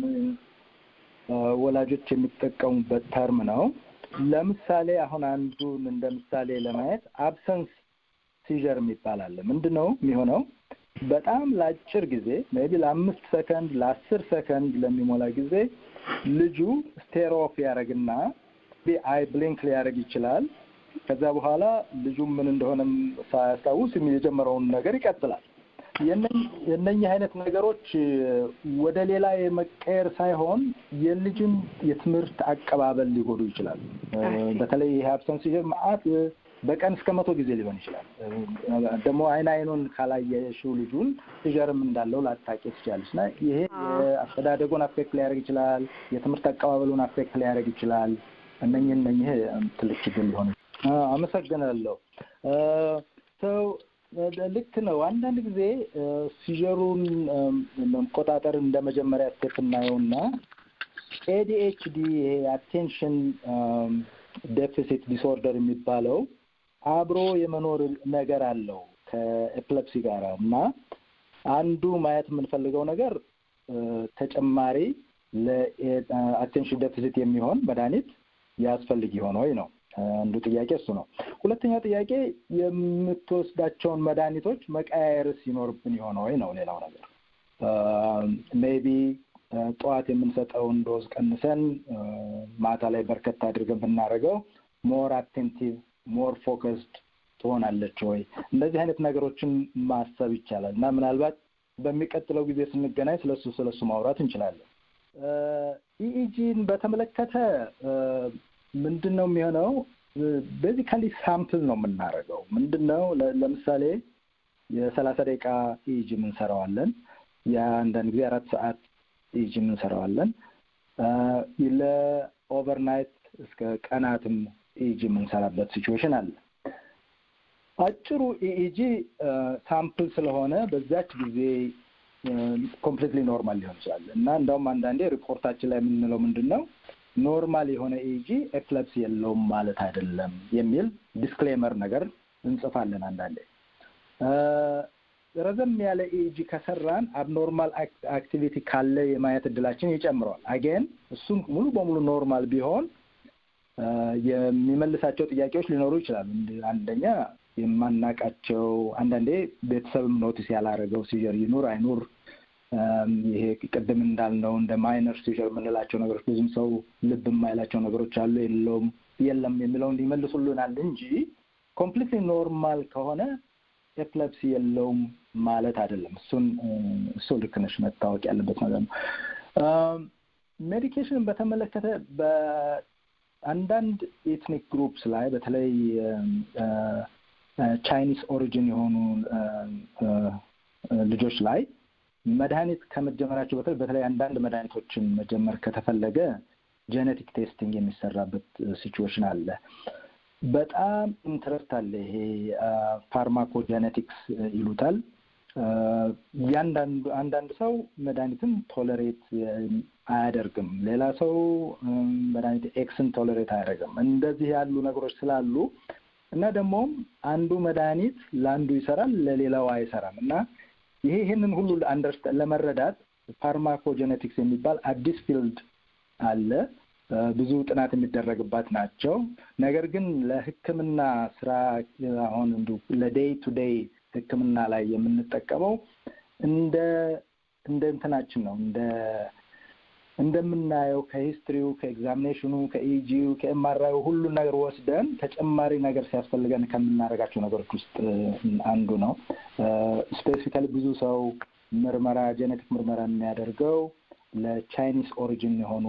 ወላጆች የሚጠቀሙበት ተርም ነው። ለምሳሌ አሁን አንዱን እንደ ምሳሌ ለማየት አብሰንስ ሲጀር የሚባል አለ። ምንድን ነው የሚሆነው? በጣም ለአጭር ጊዜ ሜይ ቢ ለአምስት ሰከንድ ለአስር ሰከንድ ለሚሞላ ጊዜ ልጁ ስቴር ኦፍ ያደረግና አይ ብሊንክ ሊያደርግ ይችላል። ከዛ በኋላ ልጁ ምን እንደሆነም ሳያስታውስ የጀመረውን ነገር ይቀጥላል። የእነኚህ አይነት ነገሮች ወደ ሌላ የመቀየር ሳይሆን የልጅን የትምህርት አቀባበል ሊጎዱ ይችላል። በተለይ ይሄ አብሰንስ ሲጀር መዓት በቀን እስከ መቶ ጊዜ ሊሆን ይችላል። ደግሞ አይን አይኑን ካላየሽው ልጁን ሲጀርም እንዳለው ላታቂ ትችላለች እና ይሄ የአስተዳደጉን አፌክት ሊያደርግ ይችላል። የትምህርት አቀባበሉን አፌክት ሊያደርግ ይችላል። እነኝህ እነኝህ ትልቅ ችግር ሊሆን አመሰግናለሁ። ሰው ልክ ነው። አንዳንድ ጊዜ ሲጀሩን መቆጣጠር እንደ መጀመሪያ ስቴፕ እናየውና ኤዲኤችዲ ይሄ አቴንሽን ዴፊሲት ዲስኦርደር የሚባለው አብሮ የመኖር ነገር አለው ከኤፕለፕሲ ጋር እና አንዱ ማየት የምንፈልገው ነገር ተጨማሪ ለአቴንሽን ዴፊሲት የሚሆን መድኃኒት ያስፈልግ ይሆን ወይ ነው። አንዱ ጥያቄ እሱ ነው። ሁለተኛው ጥያቄ የምትወስዳቸውን መድኃኒቶች መቀያየርስ ይኖርብን የሆነ ወይ ነው። ሌላው ነገር ሜይቢ ጠዋት የምንሰጠውን ዶዝ ቀንሰን ማታ ላይ በርከት አድርገን ብናደርገው ሞር አቴንቲቭ ሞር ፎከስድ ትሆናለች ወይ? እንደዚህ አይነት ነገሮችን ማሰብ ይቻላል እና ምናልባት በሚቀጥለው ጊዜ ስንገናኝ ስለሱ ስለሱ ማውራት እንችላለን። ኢኢጂን በተመለከተ ምንድን ነው የሚሆነው? ቤዚካሊ ሳምፕል ነው የምናደርገው። ምንድን ነው ለምሳሌ የሰላሳ ደቂቃ ኢኢጂ የምንሰራዋለን። የአንዳንድ ጊዜ አራት ሰዓት ኢኢጂ የምንሰራዋለን። ለኦቨርናይት እስከ ቀናትም ኢኢጂ የምንሰራበት ሲቹዌሽን አለ። አጭሩ ኢኢጂ ሳምፕል ስለሆነ በዛች ጊዜ ኮምፕሊትሊ ኖርማል ሊሆን ይችላል እና እንደውም አንዳንዴ ሪፖርታችን ላይ የምንለው ምንድን ነው ኖርማል የሆነ ኢጂ ኤፕለፕሲ የለውም ማለት አይደለም የሚል ዲስክሌመር ነገር እንጽፋለን። አንዳንዴ ረዘም ያለ ኢጂ ከሰራን አብኖርማል አክቲቪቲ ካለ የማየት እድላችን ይጨምረዋል። አጌን እሱም ሙሉ በሙሉ ኖርማል ቢሆን የሚመልሳቸው ጥያቄዎች ሊኖሩ ይችላሉ። አንደኛ የማናቃቸው አንዳንዴ ቤተሰብም ኖቲስ ያላረገው ሲጀር ይኑር አይኑር ይሄ ቅድም እንዳልነው እንደ ማይነር ሲጀር የምንላቸው ነገሮች ብዙም ሰው ልብ የማይላቸው ነገሮች አሉ የለውም የለም የሚለውን ሊመልሱልናል እንጂ ኮምፕሊትሊ ኖርማል ከሆነ ኤፕለፕሲ የለውም ማለት አይደለም። እሱን እሱ ልክ ነሽ መታወቅ ያለበት ነገር ነው። ሜዲኬሽንን በተመለከተ በአንዳንድ ኤትኒክ ግሩፕስ ላይ በተለይ ቻይኒስ ኦሪጂን የሆኑ ልጆች ላይ መድኃኒት ከመጀመራቸው በተለይ በተለይ አንዳንድ መድኃኒቶችን መጀመር ከተፈለገ ጄኔቲክ ቴስቲንግ የሚሰራበት ሲቹዌሽን አለ። በጣም ኢንትረስት አለ። ይሄ ፋርማኮጄኔቲክስ ይሉታል። እያንዳንዱ አንዳንድ ሰው መድኃኒትን ቶለሬት አያደርግም፣ ሌላ ሰው መድኃኒት ኤክስን ቶለሬት አያደርግም። እንደዚህ ያሉ ነገሮች ስላሉ እና ደግሞም አንዱ መድኃኒት ለአንዱ ይሰራል፣ ለሌላው አይሰራም እና ይሄ ይህንን ሁሉ ለመረዳት ፋርማኮጄኔቲክስ የሚባል አዲስ ፊልድ አለ። ብዙ ጥናት የሚደረግባት ናቸው። ነገር ግን ለሕክምና ስራ አሁን እንዲሁ ለዴይ ቱ ዴይ ሕክምና ላይ የምንጠቀመው እንደ እንደ እንትናችን ነው እንደ እንደምናየው ከሂስትሪው ከኤግዛሚኔሽኑ ከኢጂው ከኤምአርአዩ ሁሉን ነገር ወስደን ተጨማሪ ነገር ሲያስፈልገን ከምናደርጋቸው ነገሮች ውስጥ አንዱ ነው። ስፔሲፊካሊ ብዙ ሰው ምርመራ ጄኔቲክ ምርመራ የሚያደርገው ለቻይኒስ ኦሪጂን የሆኑ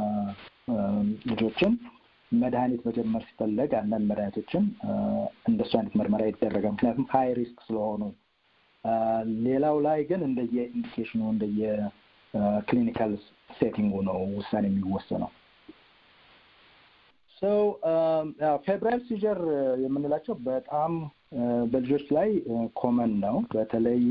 ልጆችን መድኃኒት መጀመር ሲፈለግ አንዳንድ መድኃኒቶችን እንደሱ አይነት ምርመራ ይደረጋል። ምክንያቱም ሀይ ሪስክ ስለሆኑ። ሌላው ላይ ግን እንደየ ኢንዲኬሽኑ እንደየ ክሊኒካል ሴቲንጉ ነው ውሳኔ የሚወሰነው። ሰው ፌብራይል ሲጀር የምንላቸው በጣም በልጆች ላይ ኮመን ነው። በተለይ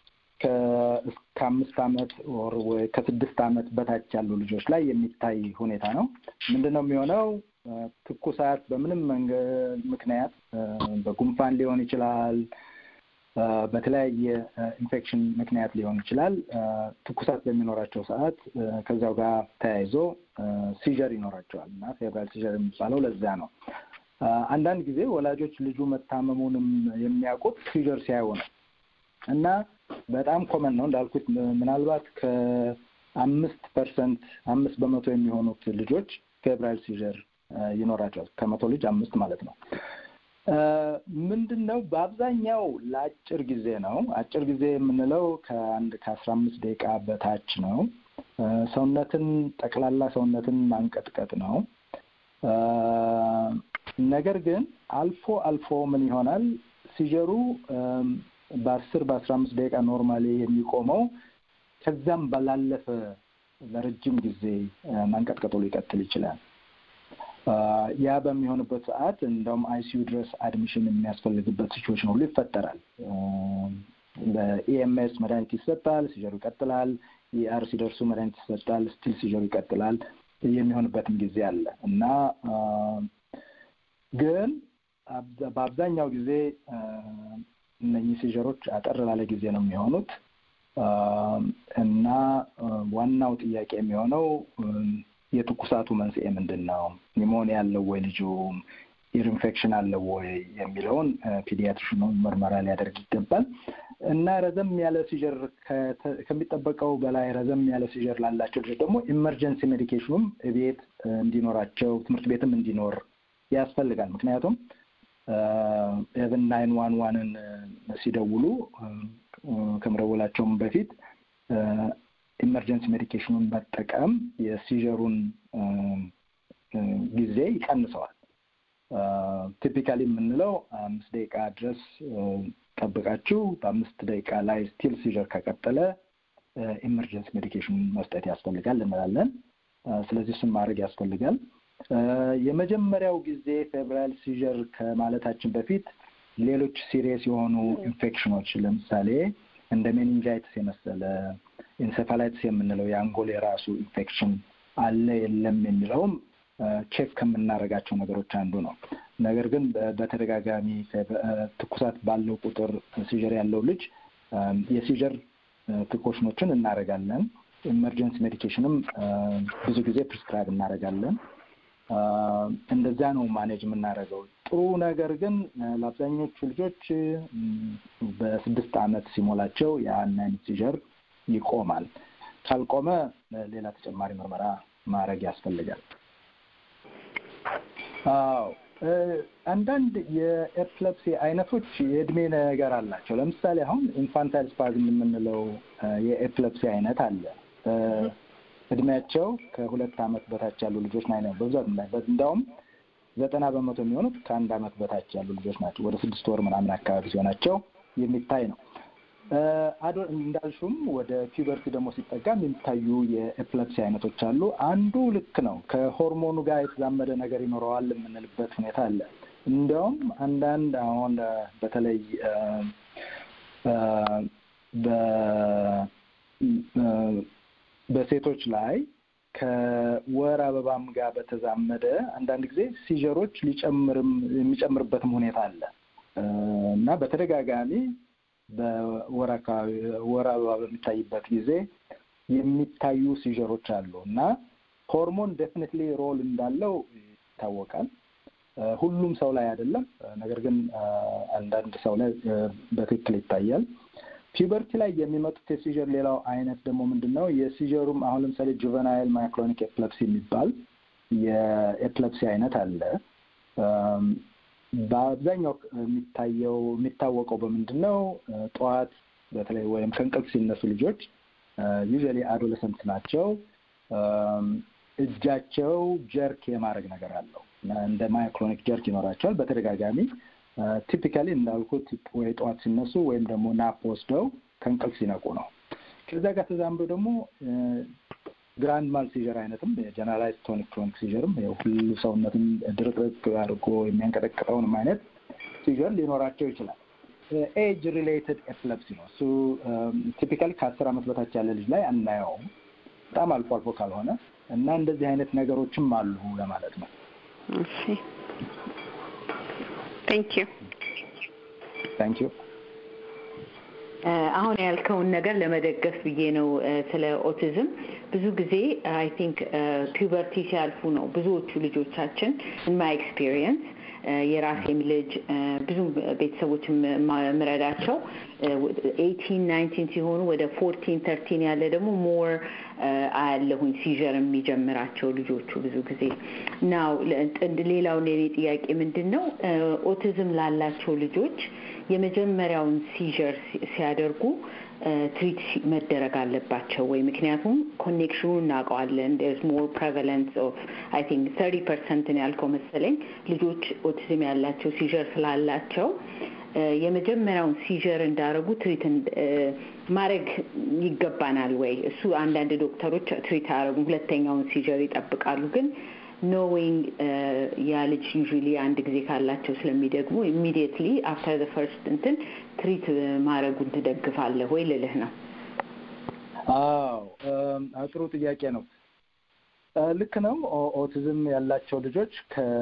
ከአምስት ዓመት ወር ወይ ከስድስት ዓመት በታች ያሉ ልጆች ላይ የሚታይ ሁኔታ ነው። ምንድን ነው የሚሆነው? ትኩሳት በምንም መንገድ ምክንያት በጉንፋን ሊሆን ይችላል በተለያየ ኢንፌክሽን ምክንያት ሊሆን ይችላል። ትኩሳት በሚኖራቸው ሰዓት ከዚያው ጋር ተያይዞ ሲጀር ይኖራቸዋል እና ፌብራይል ሲጀር የሚባለው ለዛ ነው። አንዳንድ ጊዜ ወላጆች ልጁ መታመሙንም የሚያውቁት ሲጀር ሲያዩ ነው እና በጣም ኮመን ነው እንዳልኩት ምናልባት ከአምስት ፐርሰንት አምስት በመቶ የሚሆኑት ልጆች ፌብራይል ሲጀር ይኖራቸዋል። ከመቶ ልጅ አምስት ማለት ነው። ምንድን ነው በአብዛኛው ለአጭር ጊዜ ነው። አጭር ጊዜ የምንለው ከአንድ ከአስራ አምስት ደቂቃ በታች ነው። ሰውነትን ጠቅላላ ሰውነትን ማንቀጥቀጥ ነው። ነገር ግን አልፎ አልፎ ምን ይሆናል ሲጀሩ በአስር በአስራ አምስት ደቂቃ ኖርማሊ የሚቆመው ከዛም ባላለፈ ለረጅም ጊዜ ማንቀጥቀጡ ሊቀጥል ይችላል። ያ በሚሆንበት ሰዓት እንደውም አይሲዩ ድረስ አድሚሽን የሚያስፈልግበት ሲቹዌሽን ሁሉ ይፈጠራል። በኢኤምኤስ መድኃኒት ይሰጣል፣ ሲጀሩ ይቀጥላል። ኢአር ሲደርሱ መድኃኒት ይሰጣል፣ ስቲል ሲጀሩ ይቀጥላል። የሚሆንበትም ጊዜ አለ እና ግን በአብዛኛው ጊዜ እነኚህ ሲጀሮች አጠር ላለ ጊዜ ነው የሚሆኑት እና ዋናው ጥያቄ የሚሆነው የትኩሳቱ መንስኤ ምንድን ነው? ኒሞኒያ አለው ወይ ልጁ ኢር ኢንፌክሽን አለው ወይ የሚለውን ፒዲያትሪሽኑ ምርመራ ሊያደርግ ይገባል እና ረዘም ያለ ሲጀር ከሚጠበቀው በላይ ረዘም ያለ ሲጀር ላላቸው ልጆች ደግሞ ኢመርጀንሲ ሜዲኬሽኑም ቤት እንዲኖራቸው ትምህርት ቤትም እንዲኖር ያስፈልጋል። ምክንያቱም ኤቨን ናይን ዋን ዋንን ሲደውሉ ከመደወላቸውም በፊት ኢመርጀንሲ ሜዲኬሽኑን መጠቀም የሲጀሩን ጊዜ ይቀንሰዋል። ቲፒካሊ የምንለው አምስት ደቂቃ ድረስ ጠብቃችሁ በአምስት ደቂቃ ላይ ስቲል ሲጀር ከቀጠለ ኢመርጀንሲ ሜዲኬሽን መስጠት ያስፈልጋል እንላለን። ስለዚህ እሱን ማድረግ ያስፈልጋል። የመጀመሪያው ጊዜ ፌብራይል ሲጀር ከማለታችን በፊት ሌሎች ሲሪየስ የሆኑ ኢንፌክሽኖች ለምሳሌ እንደ ሜኒንጃይትስ የመሰለ ኢንሴፋላይትስ የምንለው የአንጎል የራሱ ኢንፌክሽን አለ የለም የሚለውም ቼክ ከምናደርጋቸው ነገሮች አንዱ ነው። ነገር ግን በተደጋጋሚ ትኩሳት ባለው ቁጥር ሲጀር ያለው ልጅ የሲጀር ፕሪኮሽኖችን እናደርጋለን። ኢመርጀንሲ ሜዲኬሽንም ብዙ ጊዜ ፕሪስክራይብ እናደርጋለን። እንደዚያ ነው ማኔጅ የምናደርገው። ጥሩ ነገር ግን ለአብዛኞቹ ልጆች በስድስት ዓመት ሲሞላቸው ያን አይነት ሲጀር ይቆማል። ካልቆመ ሌላ ተጨማሪ ምርመራ ማድረግ ያስፈልጋል። አዎ አንዳንድ የኤፕለፕሲ አይነቶች የእድሜ ነገር አላቸው። ለምሳሌ አሁን ኢንፋንታይል ስፓዝም የምንለው የኤፕለፕሲ አይነት አለ። እድሜያቸው ከሁለት ዓመት በታች ያሉ ልጆች ናይ ነው በብዛት እንዳውም ዘጠና በመቶ የሚሆኑት ከአንድ ዓመት በታች ያሉ ልጆች ናቸው። ወደ ስድስት ወር ምናምን አካባቢ ሲሆናቸው የሚታይ ነው። እንዳልሹም ወደ ፒበርቲ ደግሞ ሲጠጋ የሚታዩ የኤፕለፕሲ አይነቶች አሉ። አንዱ ልክ ነው ከሆርሞኑ ጋር የተዛመደ ነገር ይኖረዋል የምንልበት ሁኔታ አለ። እንዲያውም አንዳንድ አሁን በተለይ በሴቶች ላይ ከወር አበባም ጋር በተዛመደ አንዳንድ ጊዜ ሲጀሮች ሊጨምርም የሚጨምርበትም ሁኔታ አለ እና በተደጋጋሚ በወር አካባቢ ወር አበባ በሚታይበት ጊዜ የሚታዩ ሲጀሮች አሉ እና ሆርሞን ዴፊኒትሊ ሮል እንዳለው ይታወቃል። ሁሉም ሰው ላይ አይደለም፣ ነገር ግን አንዳንድ ሰው ላይ በትክክል ይታያል። ፒበርቲ ላይ የሚመጡት የሲጀር ሌላው አይነት ደግሞ ምንድን ነው? የሲጀሩም አሁን ለምሳሌ ጁቨናይል ማይክሎኒክ ኤፕለፕሲ የሚባል የኤፕለፕሲ አይነት አለ። በአብዛኛው የሚታየው የሚታወቀው በምንድን ነው? ጠዋት በተለይ ወይም ከእንቅልፍ ሲነሱ ልጆች ዩዥዋሊ አዶለሰንት ናቸው። እጃቸው ጀርክ የማድረግ ነገር አለው። እንደ ማይክሮኒክ ጀርክ ይኖራቸዋል በተደጋጋሚ ቲፒካሊ እንዳልኩት ወይ ጠዋት ሲነሱ ወይም ደግሞ ናፕ ወስደው ከእንቅልፍ ሲነቁ ነው። ከዚያ ጋር ተዛምዶ ደግሞ ግራንድ ማል ሲጀር አይነትም የጀነራላይዝ ቶኒክ ክሮኒክ ሲጀርም ሁሉ ሰውነትም ድርቅርቅ አድርጎ የሚያንቀጠቅጠውንም አይነት ሲጀር ሊኖራቸው ይችላል። ኤጅ ሪሌትድ ኤፕለፕሲ ነው እሱ። ቲፒካሊ ከአስር ዓመት በታች ያለ ልጅ ላይ አናየውም፣ በጣም አልፎ አልፎ ካልሆነ እና እንደዚህ አይነት ነገሮችም አሉ ለማለት ነው። እሺ ቴንክ ዩ ታንክ ዩ። አሁን ያልከውን ነገር ለመደገፍ ብዬ ነው። ስለ ኦቲዝም ብዙ ጊዜ አይ ቲንክ ፒውበርቲ ሲያልፉ ነው ብዙዎቹ ልጆቻችን ማይ ኤክስፒሪየንስ የራሴም ልጅ ብዙ ቤተሰቦች ምረዳቸው ኤይቲን ናይንቲን ሲሆኑ ወደ ፎርቲን ተርቲን ያለ ደግሞ ሞር አያለሁኝ ሲዥር የሚጀምራቸው ልጆቹ ብዙ ጊዜ ናው። ሌላው የኔ ጥያቄ ምንድን ነው ኦቲዝም ላላቸው ልጆች የመጀመሪያውን ሲዥር ሲያደርጉ ትሪት መደረግ አለባቸው ወይ? ምክንያቱም ኮኔክሽኑ እናውቀዋለን። ርስ ሞር ፕሬቫለንስ ኦፍ አይ ቲንክ ተርቲ ፐርሰንት ነው ያልከው መሰለኝ ልጆች ኦቲዝም ያላቸው ሲዥር ስላላቸው የመጀመሪያውን ሲዥር እንዳደረጉ ትሪት ማድረግ ይገባናል ወይ? እሱ አንዳንድ ዶክተሮች ትሪት አያደረጉም፣ ሁለተኛውን ሲዥር ይጠብቃሉ። ግን ኖዊንግ ያ ልጅ ዩዥሊ አንድ ጊዜ ካላቸው ስለሚደግሙ ኢሚዲየትሊ አፍተር ዘ ፈርስት እንትን ትሪት ማድረጉን ትደግፋለህ ወይ ልልህ ነው። አዎ ጥሩ ጥያቄ ነው። ልክ ነው። ኦቲዝም ያላቸው ልጆች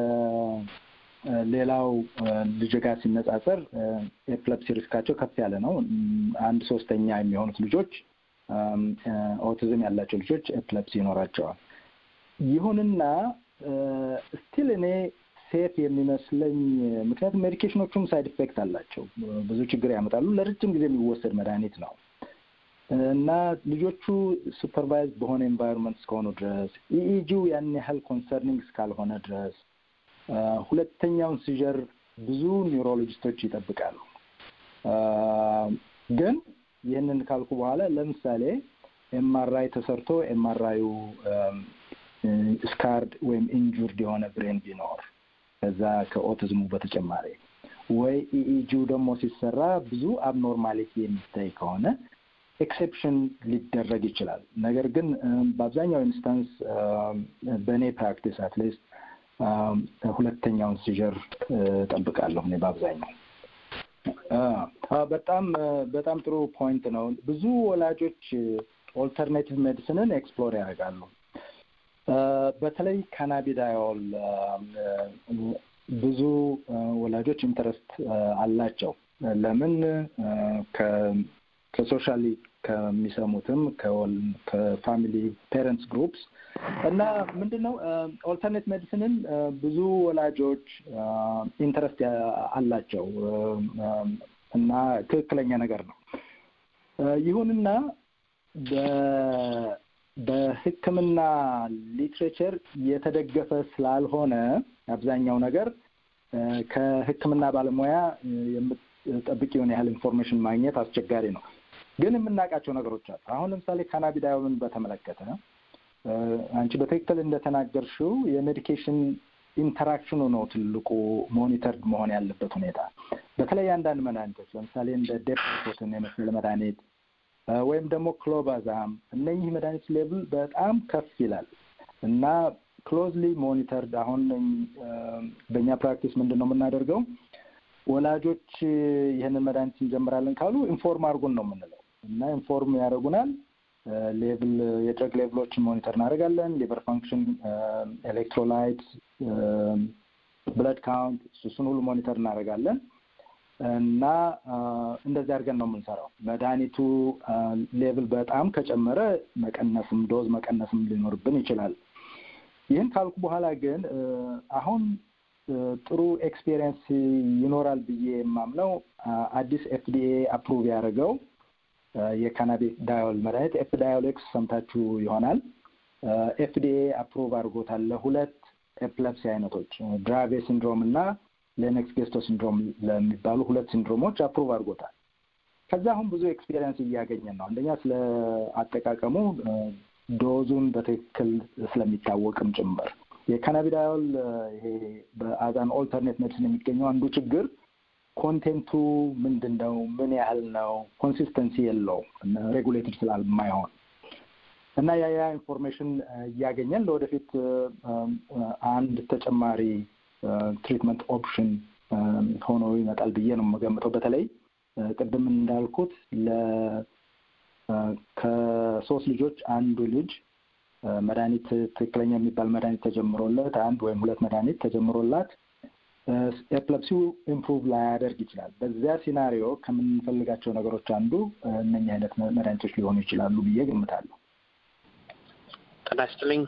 ከሌላው ልጅ ጋር ሲነጻጸር ኤፕለፕሲ ሪስካቸው ከፍ ያለ ነው። አንድ ሶስተኛ የሚሆኑት ልጆች ኦቲዝም ያላቸው ልጆች ኤፕለፕሲ ይኖራቸዋል። ይሁንና ስቲል እኔ ሴፍ የሚመስለኝ ምክንያቱም ሜዲኬሽኖቹም ሳይድ ኢፌክት አላቸው፣ ብዙ ችግር ያመጣሉ። ለረጅም ጊዜ የሚወሰድ መድኃኒት ነው እና ልጆቹ ሱፐርቫይዝ በሆነ ኤንቫይሮንመንት እስከሆኑ ድረስ ኢኢጂው ያን ያህል ኮንሰርኒንግ እስካልሆነ ድረስ ሁለተኛውን ሲጀር ብዙ ኒውሮሎጂስቶች ይጠብቃሉ። ግን ይህንን ካልኩ በኋላ ለምሳሌ ኤምአርአይ ተሰርቶ ኤምአርአዩ ስካርድ ወይም ኢንጁርድ የሆነ ብሬን ቢኖር ከዛ ከኦቲዝሙ በተጨማሪ ወይ ኢኢጂው ደግሞ ሲሰራ ብዙ አብኖርማሊቲ የሚታይ ከሆነ ኤክሴፕሽን ሊደረግ ይችላል። ነገር ግን በአብዛኛው ኢንስታንስ በእኔ ፕራክቲስ አትሊስት ሁለተኛውን ሲጀር ጠብቃለሁ እኔ በአብዛኛው። በጣም በጣም ጥሩ ፖይንት ነው። ብዙ ወላጆች ኦልተርኔቲቭ ሜዲሲንን ኤክስፕሎር ያደርጋሉ። በተለይ ካናቢዳዮል ብዙ ወላጆች ኢንተረስት አላቸው። ለምን ከሶሻሊ ከሚሰሙትም ከፋሚሊ ፔረንትስ ግሩፕስ እና ምንድን ነው ኦልተርኔት ሜዲሲንን ብዙ ወላጆች ኢንተረስት አላቸው እና ትክክለኛ ነገር ነው። ይሁንና በሕክምና ሊትሬቸር የተደገፈ ስላልሆነ አብዛኛው ነገር ከሕክምና ባለሙያ የምትጠብቂውን ያህል ኢንፎርሜሽን ማግኘት አስቸጋሪ ነው። ግን የምናውቃቸው ነገሮች አሉ። አሁን ለምሳሌ ካናቢዳዮልን በተመለከተ አንቺ በትክክል እንደተናገርሽው የሜዲኬሽን ኢንተራክሽኑ ነው ትልቁ ሞኒተርድ መሆን ያለበት ሁኔታ። በተለይ አንዳንድ መድኃኒቶች ለምሳሌ እንደ ዴፕቶትን የመሰለ መድኃኒት ወይም ደግሞ ክሎባዛም እነኚህ መድኃኒት ሌብል በጣም ከፍ ይላል እና ክሎዝሊ ሞኒተርድ። አሁን በእኛ ፕራክቲስ ምንድን ነው የምናደርገው? ወላጆች ይህንን መድኃኒት እንጀምራለን ካሉ ኢንፎርም አድርጉን ነው የምንለው እና ኢንፎርም ያደርጉናል። ሌቭል የድረግ ሌቭሎችን ሞኒተር እናደርጋለን። ሊቨር ፋንክሽን፣ ኤሌክትሮላይት፣ ብለድ ካውንት እሱን ሁሉ ሞኒተር እናደርጋለን እና እንደዚህ አድርገን ነው የምንሰራው። መድኃኒቱ ሌቭል በጣም ከጨመረ መቀነስም ዶዝ መቀነስም ሊኖርብን ይችላል። ይህን ካልኩ በኋላ ግን አሁን ጥሩ ኤክስፔሪየንስ ይኖራል ብዬ የማምነው አዲስ ኤፍዲኤ አፕሩቭ ያደረገው የካናቢስ ዳዮል መድኃኒት ኤፍ ዳዮሌክስ ሰምታችሁ ይሆናል። ኤፍዲኤ አፕሩቭ አድርጎታል ለሁለት ኤፕለፕሲ አይነቶች ድራቬ ሲንድሮም እና ሌነክስ ጌስቶ ሲንድሮም ለሚባሉ ሁለት ሲንድሮሞች አፕሩቭ አድርጎታል። ከዛ አሁን ብዙ ኤክስፔሪንስ እያገኘን ነው። አንደኛ ስለ አጠቃቀሙ ዶዙን በትክክል ስለሚታወቅም ጭምር የካናቢዳዮል ይሄ በአዛን ኦልተርኔት ሜዲሲን የሚገኘው አንዱ ችግር ኮንቴንቱ ምንድን ነው? ምን ያህል ነው? ኮንሲስተንሲ የለውም ሬጉሌትድ ስላልማይሆን እና ያ ያ ኢንፎርሜሽን እያገኘን ለወደፊት አንድ ተጨማሪ ትሪትመንት ኦፕሽን ሆኖ ይመጣል ብዬ ነው የምገምተው። በተለይ ቅድም እንዳልኩት ከሶስት ልጆች አንዱ ልጅ መድኃኒት ትክክለኛ የሚባል መድኃኒት ተጀምሮለት አንድ ወይም ሁለት መድኃኒት ተጀምሮላት ኤፕለፕሲው ኢምፕሩቭ ላያደርግ ይችላል። በዚያ ሲናሪዮ ከምንፈልጋቸው ነገሮች አንዱ እነኛ አይነት መድኃኒቶች ሊሆኑ ይችላሉ ብዬ ገምታለሁ። ጤና ይስጥልኝ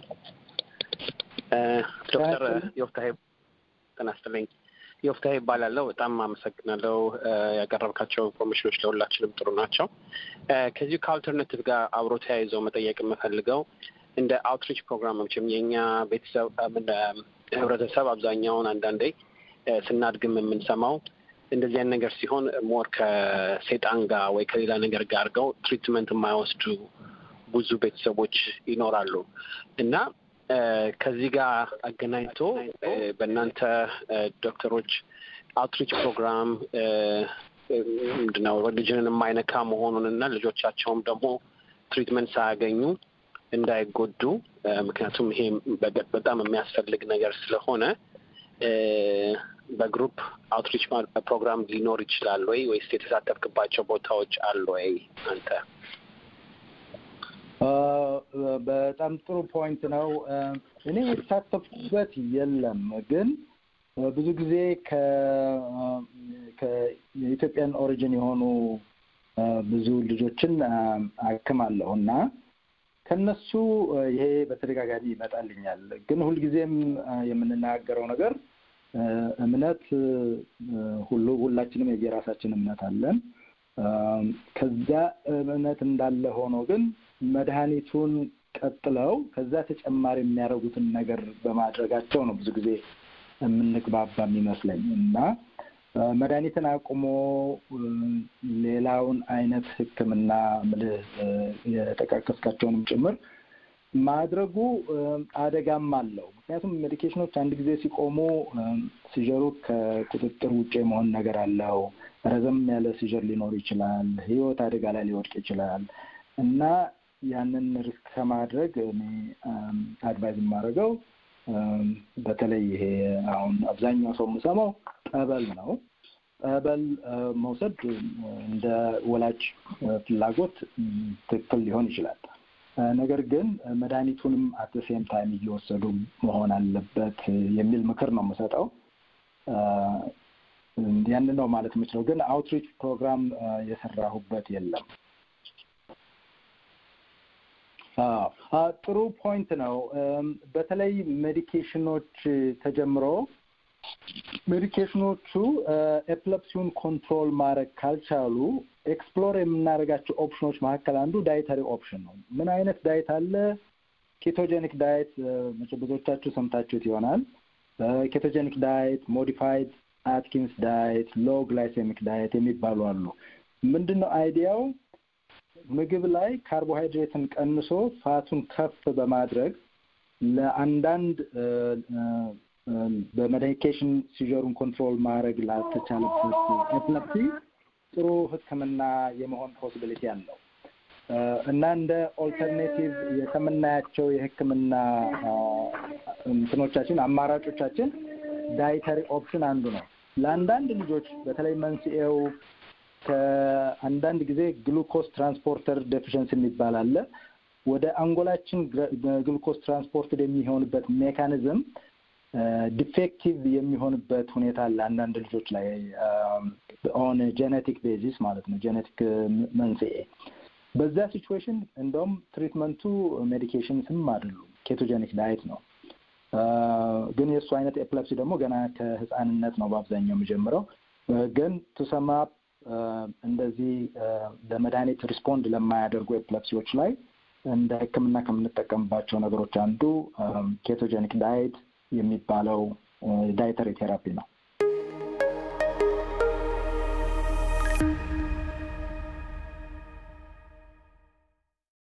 ዶክተር ዮፍታሄ። ጤና ይስጥልኝ ዮፍታሄ ይባላለሁ። በጣም አመሰግናለሁ። ያቀረብካቸው ኢንፎርሜሽኖች ለሁላችንም ጥሩ ናቸው። ከዚሁ ከአልተርናቲቭ ጋር አብሮ ተያይዘው መጠየቅ የምፈልገው እንደ አውትሪች ፕሮግራሞችም የእኛ ቤተሰብ ህብረተሰብ አብዛኛውን አንዳንዴ ስናድግም የምንሰማው እንደዚህ አይነት ነገር ሲሆን ሞር ከሴጣን ጋር ወይ ከሌላ ነገር ጋር አድርገው ትሪትመንት የማይወስዱ ብዙ ቤተሰቦች ይኖራሉ እና ከዚህ ጋር አገናኝቶ በእናንተ ዶክተሮች አውትሪች ፕሮግራም ምንድነው ሪሊጅንን የማይነካ መሆኑን እና ልጆቻቸውም ደግሞ ትሪትመንት ሳያገኙ እንዳይጎዱ ምክንያቱም ይሄ በጣም የሚያስፈልግ ነገር ስለሆነ በግሩፕ አውትሪች ፕሮግራም ሊኖር ይችላል ወይ ወይስ የተሳተፍክባቸው ቦታዎች አሉ ወይ አንተ? በጣም ጥሩ ፖይንት ነው። እኔ የተሳተፍኩበት የለም፣ ግን ብዙ ጊዜ ከኢትዮጵያን ኦሪጂን የሆኑ ብዙ ልጆችን አክማለሁ እና ከነሱ ይሄ በተደጋጋሚ ይመጣልኛል። ግን ሁልጊዜም የምንናገረው ነገር እምነት ሁሉ ሁላችንም የየራሳችን እምነት አለን። ከዚያ እምነት እንዳለ ሆኖ ግን መድኃኒቱን ቀጥለው ከዛ ተጨማሪ የሚያደርጉትን ነገር በማድረጋቸው ነው ብዙ ጊዜ የምንግባባ የሚመስለኝ እና መድኃኒትን አቁሞ ሌላውን አይነት ሕክምና ምልህ የጠቃቀስካቸውንም ጭምር ማድረጉ አደጋም አለው። ምክንያቱም ሜዲኬሽኖች አንድ ጊዜ ሲቆሙ ሲጀሩ ከቁጥጥር ውጭ የመሆን ነገር አለው። ረዘም ያለ ሲጀር ሊኖር ይችላል። ህይወት አደጋ ላይ ሊወድቅ ይችላል እና ያንን ሪስክ ከማድረግ እኔ አድቫይዝ የማደርገው በተለይ ይሄ አሁን አብዛኛው ሰው የምሰማው ጠበል ነው። ጠበል መውሰድ እንደ ወላጅ ፍላጎት ትክክል ሊሆን ይችላል። ነገር ግን መድኃኒቱንም አት ሴም ታይም እየወሰዱ መሆን አለበት የሚል ምክር ነው የምሰጠው። ያንን ነው ማለት የምችለው። ግን አውትሪች ፕሮግራም የሰራሁበት የለም። ጥሩ ፖይንት ነው። በተለይ ሜዲኬሽኖች ተጀምሮ ሜዲኬሽኖቹ ኤፕለፕሲውን ኮንትሮል ማድረግ ካልቻሉ ኤክስፕሎር የምናደርጋቸው ኦፕሽኖች መካከል አንዱ ዳይተሪ ኦፕሽን ነው። ምን አይነት ዳይት አለ? ኬቶጀኒክ ዳይት ብዙዎቻችሁ ሰምታችሁት ይሆናል። ኬቶጀኒክ ዳይት፣ ሞዲፋይድ አትኪንስ ዳይት፣ ሎ ግላይሴሚክ ዳይት የሚባሉ አሉ። ምንድን ነው አይዲያው? ምግብ ላይ ካርቦሃይድሬትን ቀንሶ ፋቱን ከፍ በማድረግ ለአንዳንድ በሜዲኬሽን ሲጀሩን ኮንትሮል ማድረግ ላልተቻለበት ኤፕለፕሲ ጥሩ ሕክምና የመሆን ፖሲቢሊቲ አለው እና እንደ ኦልተርኔቲቭ ከምናያቸው የሕክምና እንትኖቻችን አማራጮቻችን ዳይተሪ ኦፕሽን አንዱ ነው። ለአንዳንድ ልጆች በተለይ መንስኤው ከአንዳንድ ጊዜ ግሉኮስ ትራንስፖርተር ዴፊሽንስ የሚባል አለ። ወደ አንጎላችን ግሉኮስ ትራንስፖርትድ የሚሆንበት ሜካኒዝም ዲፌክቲቭ የሚሆንበት ሁኔታ አለ አንዳንድ ልጆች ላይ ኦን ጄኔቲክ ቤዚስ ማለት ነው፣ ጄኔቲክ መንስኤ። በዛ ሲቹዌሽን እንደውም ትሪትመንቱ ሜዲኬሽን ስም አይደሉም፣ ኬቶጀኒክ ዳይት ነው። ግን የእሱ አይነት ኤፕለፕሲ ደግሞ ገና ከህፃንነት ነው በአብዛኛው የሚጀምረው። ግን ቱሰማ እንደዚህ ለመድኃኒት ሪስፖንድ ለማያደርጉ ኤፕለፕሲዎች ላይ እንደ ሕክምና ከምንጠቀምባቸው ነገሮች አንዱ ኬቶጀኒክ ዳይት የሚባለው ዳይተሪ ቴራፒ ነው።